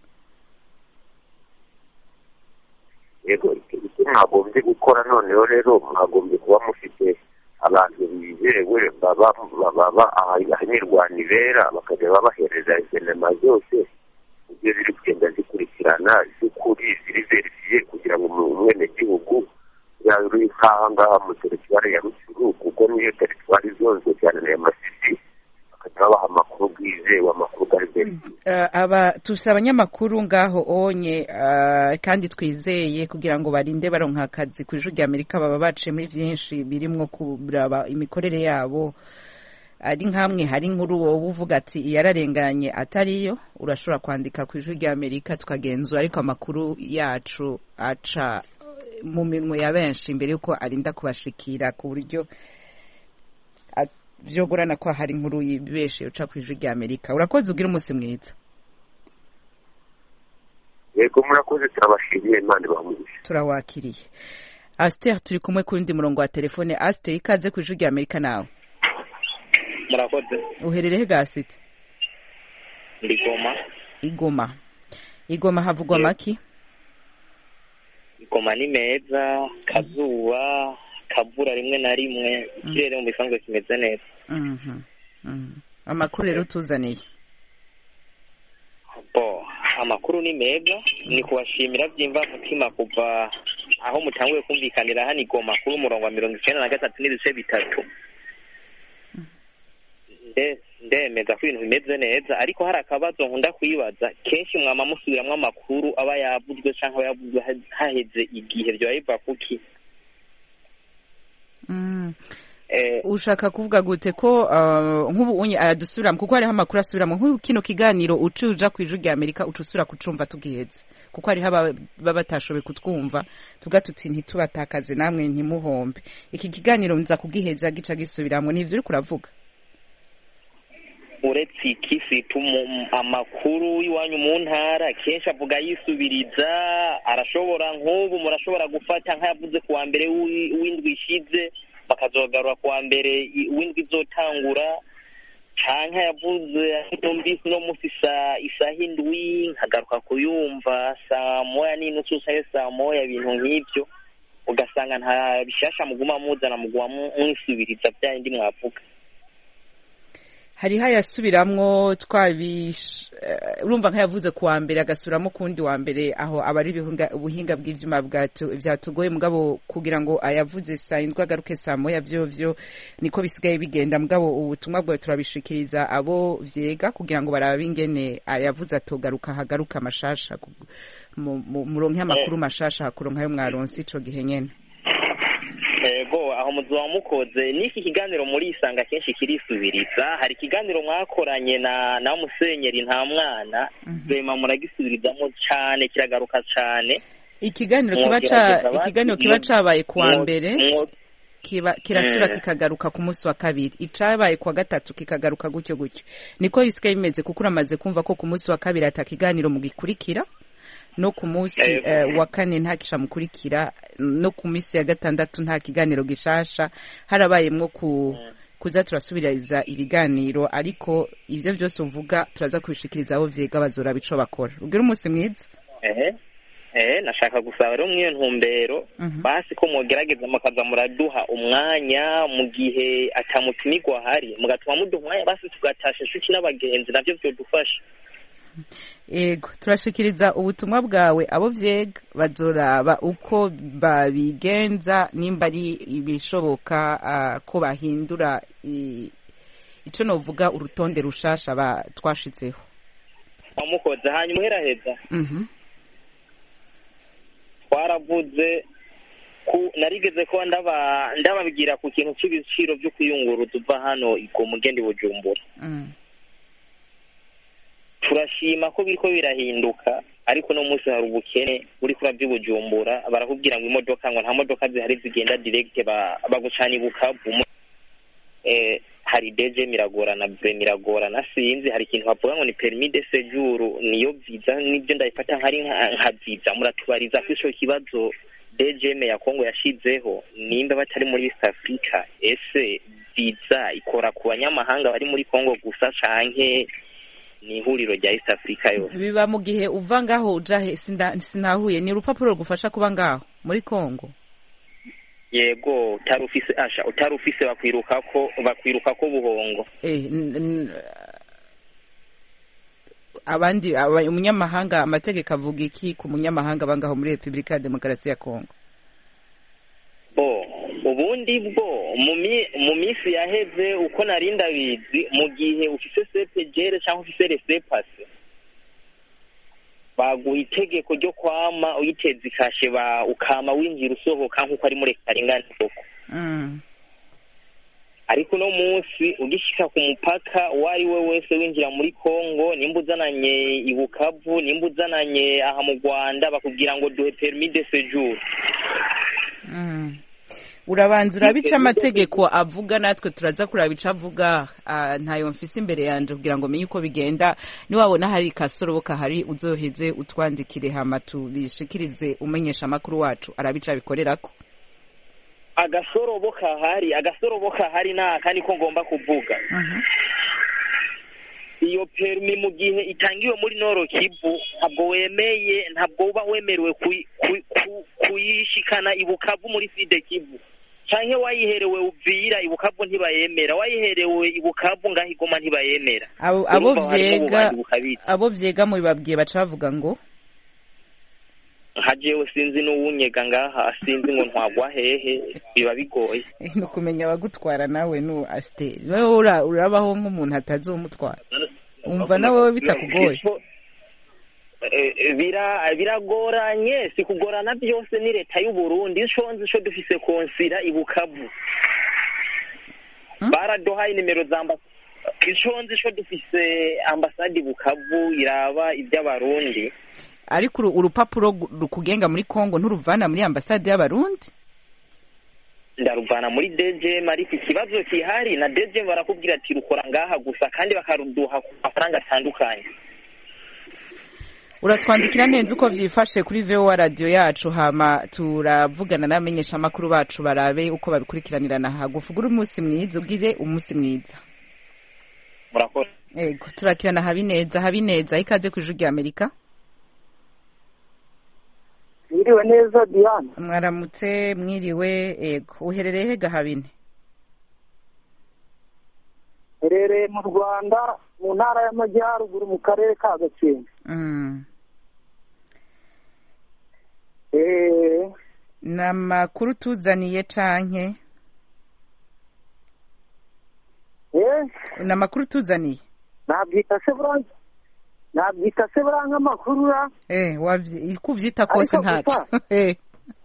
yego icyo icyo mwagombye gukora noneho rero mwagombye kuba mufite abantu bizewe baba baba ahanirwanya ibera bakajya babahereza sinema zose ibyo ziri kugenda zikurikirana z'ukuri ziri verifiye kugira ngo umwenegihugu yaba uri nk'aha ngaha mu teritwari ya rutsuru kuko niyo teritwari izonzwe cyane na masisi bakajya babaha amakuru bwizewe amakuru ari verifiye Eh, aba tufise abanyamakuru ngaho onye eh, kandi twizeye kugira ngo barinde baronka akazi ku ijwi rya amerika baba baciye muri vyinshi birimwo kuraba imikorere yabo ari nkamwe hari inkuru wowe uvuga ati yararenganye atariyo urashobora kwandika ku ijwi rya amerika tukagenzura ariko amakuru yacu aca mu minwe ya benshi mbere yuko arinda kubashikira ku buryo a- vyogorana ko hari inkuru yibeshe uca ku ijwi rya amerika urakoze ugira umunsi mwiza yego murakoze turabashimiye imana ibamugisha turawakiriye asiteri turi kumwe ku wundi murongo wa telefone asiteri ikaze ku ijwi rya amerika nawe murakoze uherereye gasite ndi goma igoma igoma havugwa maki goma ni meza kazuba kavura rimwe na rimwe ikirere mu bisanzwe kimeze neza Mhm, mhm. amakuru rero tuzaniye bo amakuru ni meza ni kubashimira byimva mutima kuva aho mutanguye kumvikanira hano igoma kuri umurongo wa mirongo icyenda na gatatu n'ibice bitatu Nde- ndemeza ko ibintu bimeze neza ariko hari akabazo nkunda kwibaza kenshi mwama musubiramwo amakuru aba yavuzwe cyangwa aba yavuzwe ha- haheze igihe byoba biva kuki Mm. Eh, ushaka kuvuga gute ko uh, nk'ubu unye aradusubiramo kuko hariho amakuru asubiramo nk'ubu kino kiganiro uca uja ku ijwi rya amerika uca usubira kucumva tugihetse kuko hariho aba- baba batashoboye kutwumva tuga tuti ntitubatakaze namwe ntimuhombe iki kiganiro nza kugiheza gica gisubiramo nivyo uriko uravuga uretse iki situma amakuru y'iwanyu mu ntara kenshi avuga yisubiriza arashobora nk'ubu murashobora gufata nk'ayavuze ku wa mbere w'i- w'indwi ishize bakazogarura ku wa mbere i- w'indwi izotangura canke yavuze numvise uno munsi saa isaha indwi nkagaruka kuyumva saa moya n'inusu canke saa moya ibintu nk'ivyo ugasanga nta bishasha muguma muzana muguma mu- mwisubiriza vya bindi mwavuga hariho ayasubiramwo twabish eh, urumva nk'ayavuze ku wa mbere agasubiramo ku wundi wa mbere aho aba ari ibihunga- ubuhinga bw'ivyuma bwatu- vyatugoye mugabo kugira ngo ayavuze saa indwi agaruke saa moya vyovyo niko bisigaye bigenda mugabo ubutumwa bwawe turabishikiriza abo vyega kugira ngo barabe ingene ayavuze atogaruka hagaruka amashasha ku- mu- mu- muronke amakuru mashasha hakuronka ayo mwaronse ico gihe nyene ego aho muzuba mukoze n'iki kiganiro muri isanga kenshi kirisubiriza hari ikiganiro mwakoranye na na musenyeri nta mwana rema muragisubirizamo cyane kiragaruka cyane ikiganiro kiba ca Mwogerageza basi, ikiganiro kiba mwo- cabaye ku wa mwo- mbere mwo- kiba kirasubira Mm. kikagaruka ku munsi wa kabiri icabaye ku wa gatatu kikagaruka gutyo gutyo niko bisigaye bimeze kuko uramaze kumva ko ku munsi wa kabiri ata kiganiro mugikurikira no ku munsi Yego. eh, wa kane nta kisha mukurikira no ku minsi ya gatandatu nta kiganiro gishasha harabayemwo ku kuza turasubiriza ibiganiro ariko ivyo vyose uvuga turaza kubishikiriza abo vyega bazoraba ico bakora ubwira umunsi mwiza ehe ehe nashaka gusaba rero mw'iyo ntumbero basi ko mwogerageza mukaza muraduha umwanya mu gihe atamutumirwa ahari mugatuma muduha umwanya basi tugatasha inshuti n'abagenzi navyo vyodufasha Ego, turashikiriza ubutumwa bwawe abo vyega bazoraba uko babigenza nimba ari ibishoboka ah, ko bahindura i- ico novuga urutonde rushasha ba twashitseho. amukoze hanyuma uheraheza Mhm. twaravuze ku narigeze ko ndaba ndababwira ku kintu cy'ibiciro byo kuyunguruza uva hano ku mugende bujumbura Mm. turashima ko biriko birahinduka ariko no munsi hari ubukene uri kura by'ubujumbura barakubwira ngo imodoka ngo nta modoka zihari zigenda direct ba- bagucana i bukavu eh, hari irahari deje miragorana bre miragorana sinzi hari ikintu bavuga ngo ni permis de séjour niyo visa nibyo ndabifata nkari nka nka visa muratubariza ko ico kibazo DGM ya Kongo yashizeho nimba batari muri East Africa ese visa ikora ku banyamahanga bari muri Kongo gusa canke ni ihuriro rya East Africa yose biba mu gihe uva ngaho uja he sinda- sinahuye ni urupapuro rugufasha kuba ngaho muri kongo yego utari ufise asha utari ufise bakwiruka ko bakwiruka ko buhongo Eh, n- n- abandi aba- umunyamahanga amategeko avuga iki ku munyamahanga bangaho muri repubulika ya demokarasi ya kongo bo ubundi bwo mu mi- mu minsi yaheze uko nari ndabizi mu gihe ufise sepegere cyangwa ufise resepase baguha itegeko ryo kwama uyiteza ikashe ba ukama winjira usohoka nk'uko ari muri karingani koko Mm. ariko uno munsi ugishika ku mupaka uwo ari we wese winjira muri kongo nimba uzananye i bukavu nimba uzananye aha mu rwanda bakubwira ngo duhe permis de séjour Mm. urabanza urabica amategeko avuga natwe turaza kuraba ico avuga ah, ntayo mfise imbere yanje kugira ngo menye uko bigenda niwabona hari kasorobo kahari uzoheze utwandikire hama tubishikirize umenyesha amakuru wacu arabica abikorerako agasorobo kahari agasorobo kahari naka niko ngomba kuvuga iyo permi mu gihe itangiwe muri noro kivu ntabwo wemeye ntabwo uba wemerewe kuyi- kuyi- ku- kuyishikana i bukavu muri side kivu canke wayiherewe uvira i bukavu ntibayemera wayiherewe i bukavu ngaho igoma ntibayemera abo abo Urumva harimo vyega ububanyi bukabije. abo vyega mu bibabwiye baca bavuga ngo nka jewe sinzi n'uwunyega ngaha sinzi ngo ntwagwa hehe biba bigoye ni ukumenya abagutwara nawe nu asiteri wowe ura- urabaho nk'umuntu atazomutwara umva nawe bitakugoye Eh, bira biragoranye si kugorana byose ni leta y'u Burundi ico nzi ico dufise konsira i Bukavu baraduhaye nimero za amba ico nzi ico dufise ambasade i Bukavu iraba iby'abarundi ariko uru- urupapuro gu- rukugenga muri kongo nturuvana muri ambasade y'abarundi ndaruvana muri DGM ariko ikibazo kihari na DGM barakubwira ati rukora ngaha gusa kandi bakaruduha ku mafaranga atandukanye uratwandikira neza uko vyifashe kuri vowa radiyo yacu hama turavugana n'abamenyesha amakuru bacu barabe uko babikurikiranirana hagufi ugire umunsi mwiza ugire umunsi mwiza murakoze ego turakirana habineza habineza ikaze ku ijwi rya amerika Mwiriwe neza Diane. mwaramutse mwiriwe ego uherereye he gahabine Herereye mu Rwanda mu ntara y'Amajyaruguru mu karere ka Gakenke. Mm. Eh, ni amakuru tuzaniye canke eh, ni amakuru tuzaniye nabyita se buranga nabyita se buranga amakuru ra eh wavyi kuvyita kose Ariko ntaco gusa- eh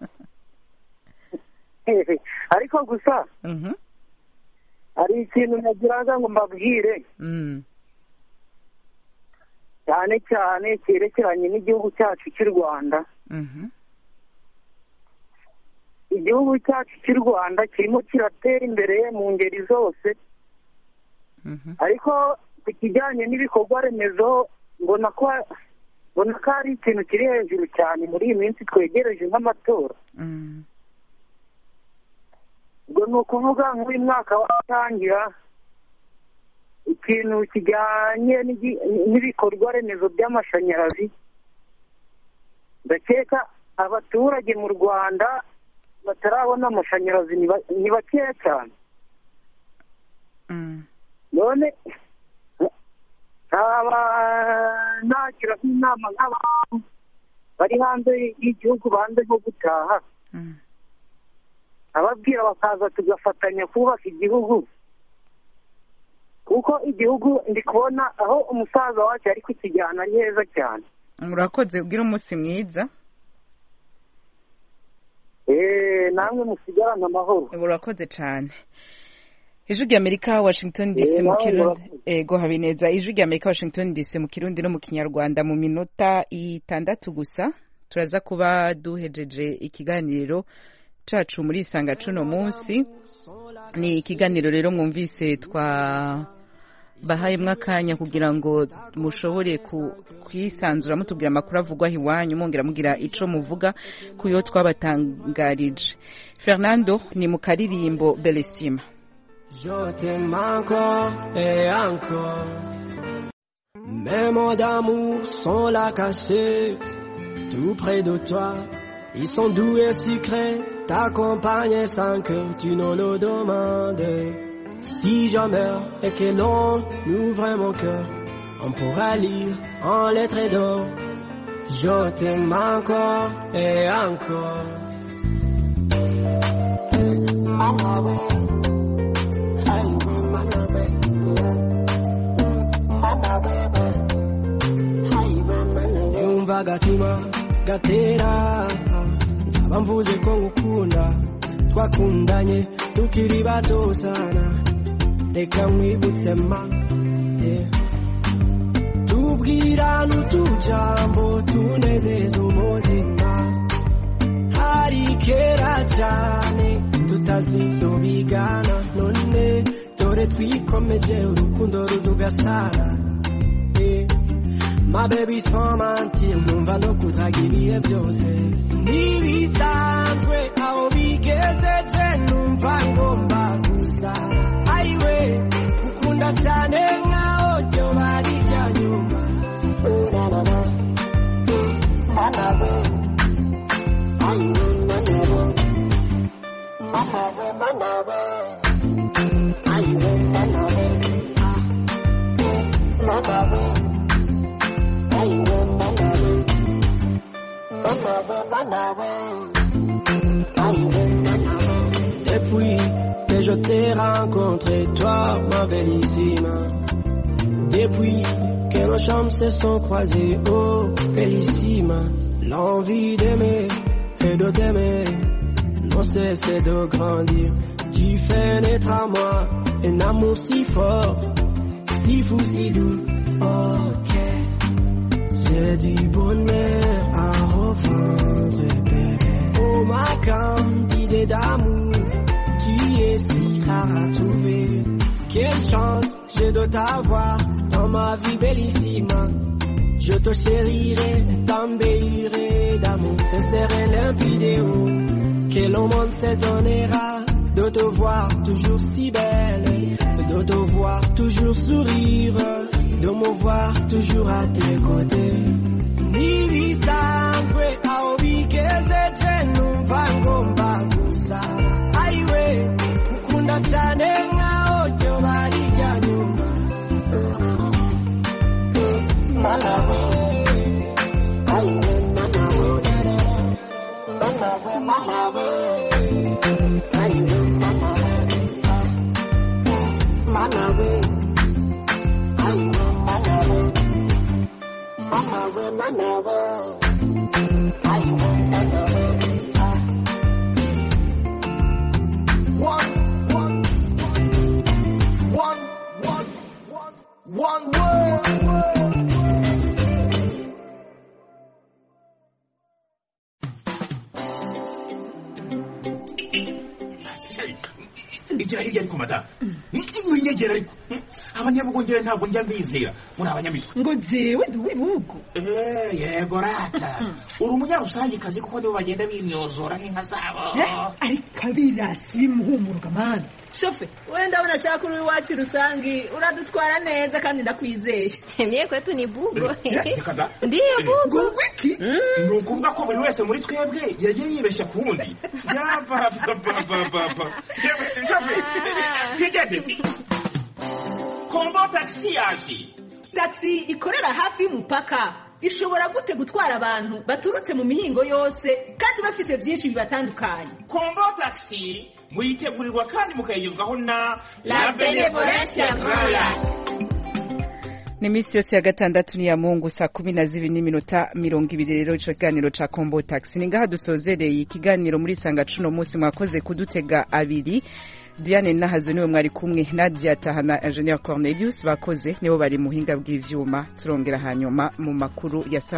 ariko gusa mhm hari ikintu nagiraga ngo mbabwire mm cyane cyane cyerekeranye n'igihugu cyacu cy'u Rwanda mhm igihugu cyacu cy'u Rwanda kirimo kiratera imbere mu ngeri zose mhm ariko ku kijyanye n'ibikorwa remezo mbona ko mbona ko hari ikintu kiri hejuru cyane muri iyi minsi twegereje nk'amatora mm ubwo ni ukuvuga nk'uyu mwaka watangira ikintu kijyanye n'igi- n'ibikorwa remezo by'amashanyarazi ndakeka abaturage mu rwanda batarabona amashanyarazi ni ba- ni bakeya cyane mm none nkaba nagira nk'inama nk'abantu bari hanze y'igihugu banze nko gutaha mm ababwira bakaza tugafatanya kubaka igihugu kuko igihugu ndi kubona aho umusaza wacu ari kukijyana ari heza cyane urakoze ugire umunsi mwiza eee namwe musigarane amahoro urakoze cyane ijwi rya amerika washington dc Eh, mu nawe kirundi murakoze. ego habineza ijwi rya amerika washington dc mu kirundi no mu kinyarwanda mu minota itandatu gusa turaza kuba duhejeje ikiganiro cacu muri isanga cuno munsi ni ikiganiro rero mwumvise twa bahayemwo akanya kugira ngo mushobore ku- kwisanzura mutubwira amakuru avugwaho iwanyu mwongera mugira ico muvuga ku yo twabatangarije fernando ni mu karirimbo beresima Je t'aime encore et encore. Mes mots d'amour sont là cachés, tout près de toi. Ils sont doux et sucrés, t'accompagnent sans que tu ne le demandes. Si je meurs et que l'on ouvre mon cœur, on pourra lire en lettres d'or. Je t'aime encore et encore. yumva agatima gatera nzaba mvuze ko ngukunda twakundanye tukiri bato sana reka nkwibutse ma yeah. tubwirana utujambo tunezeza umutima hari kera cyane tutazidobigana none dore twikomeje urukundo rudugasana yeah. Ma baby sans mentir numva no kudraga ibihe byose ntibisanzwe aho bigezeje numva ngomba gusa ayiwe ukunda cyane nkaho ryo bari rya nyuma Urarara. Mana we. Ayiwe, mana we. Mana we, mana we. Ayiwe, mana we. Ah. Mana we. Depuis que je t'ai rencontré, toi, ma bellissime. Depuis que nos chambres se sont croisées, oh, bellissime. L'envie d'aimer et de t'aimer n'ont cessé de grandir. Tu fais naître à moi un amour si fort, si fou, si doux. Ok. J'ai du bonheur à revendre, bébé. Oh, ma candidée d'amour, tu es si rare à trouver. Quelle chance j'ai de t'avoir dans ma vie bellissime. Je te chérirai, t'embellirai d'amour sincère et limpide. oh. Que le monde se donnera de te voir toujours si belle, de te voir toujours sourire, de me voir toujours à tes côtés. Nibisanzwe aho bigezeje numva ngomba gusa ayiwe ukunda cyane nkaho ryo bari rya nyuma malawe ayiwe malawe malawe malawe ayiwe malawe malawe ayiwe malawe malawe malawe ayiwe malawe One, one, one, one, one, one word. igira hirya ariko madamu winyegera ariko abanyabugongera ntabwo njya mbizera muri abanyamitwe ngo jewe ndi uw'ibihugu Eh, yego rata uri umunyarusangikazi kuko nibo bagenda bimyozora nk'inka zabo ariko abirasi bimuhumuruka mani shofe wenda ndabona ashaka uri iwacu rusangi uradutwara neza kandi ndakwizeye Mie kwetu ni bugo. Reka da. Ndiyo bugo. wiki ni ukuvuga ko buri wese muri twebwe yagiye yibeshya ku wundi yapapapapapa twigende kombo tagisi yaje taxi ikorera hafi y'umupaka ishobora gute gutwara abantu baturutse mu mihingo yose kandi bafise byinshi bibatandukanye kombo tagisi muyitegurirwa kandi mukayigezwaho na La Benevolencia Royal. ni iminsi yose ya gatandatu ni ya mungu saa kumi na zibiri n'iminota mirongo ibiri rero ico kiganiro ca kombo taxi ni ngaha dusozereye ikiganiro muri sanga cuno munsi mwakoze kudutega abiri diane nahazo niwe mwari kumwe nadia tahana ingenieur cornelius bakoze nibo bari muhinga bw'ivyuma turongera hanyuma mu makuru ya saa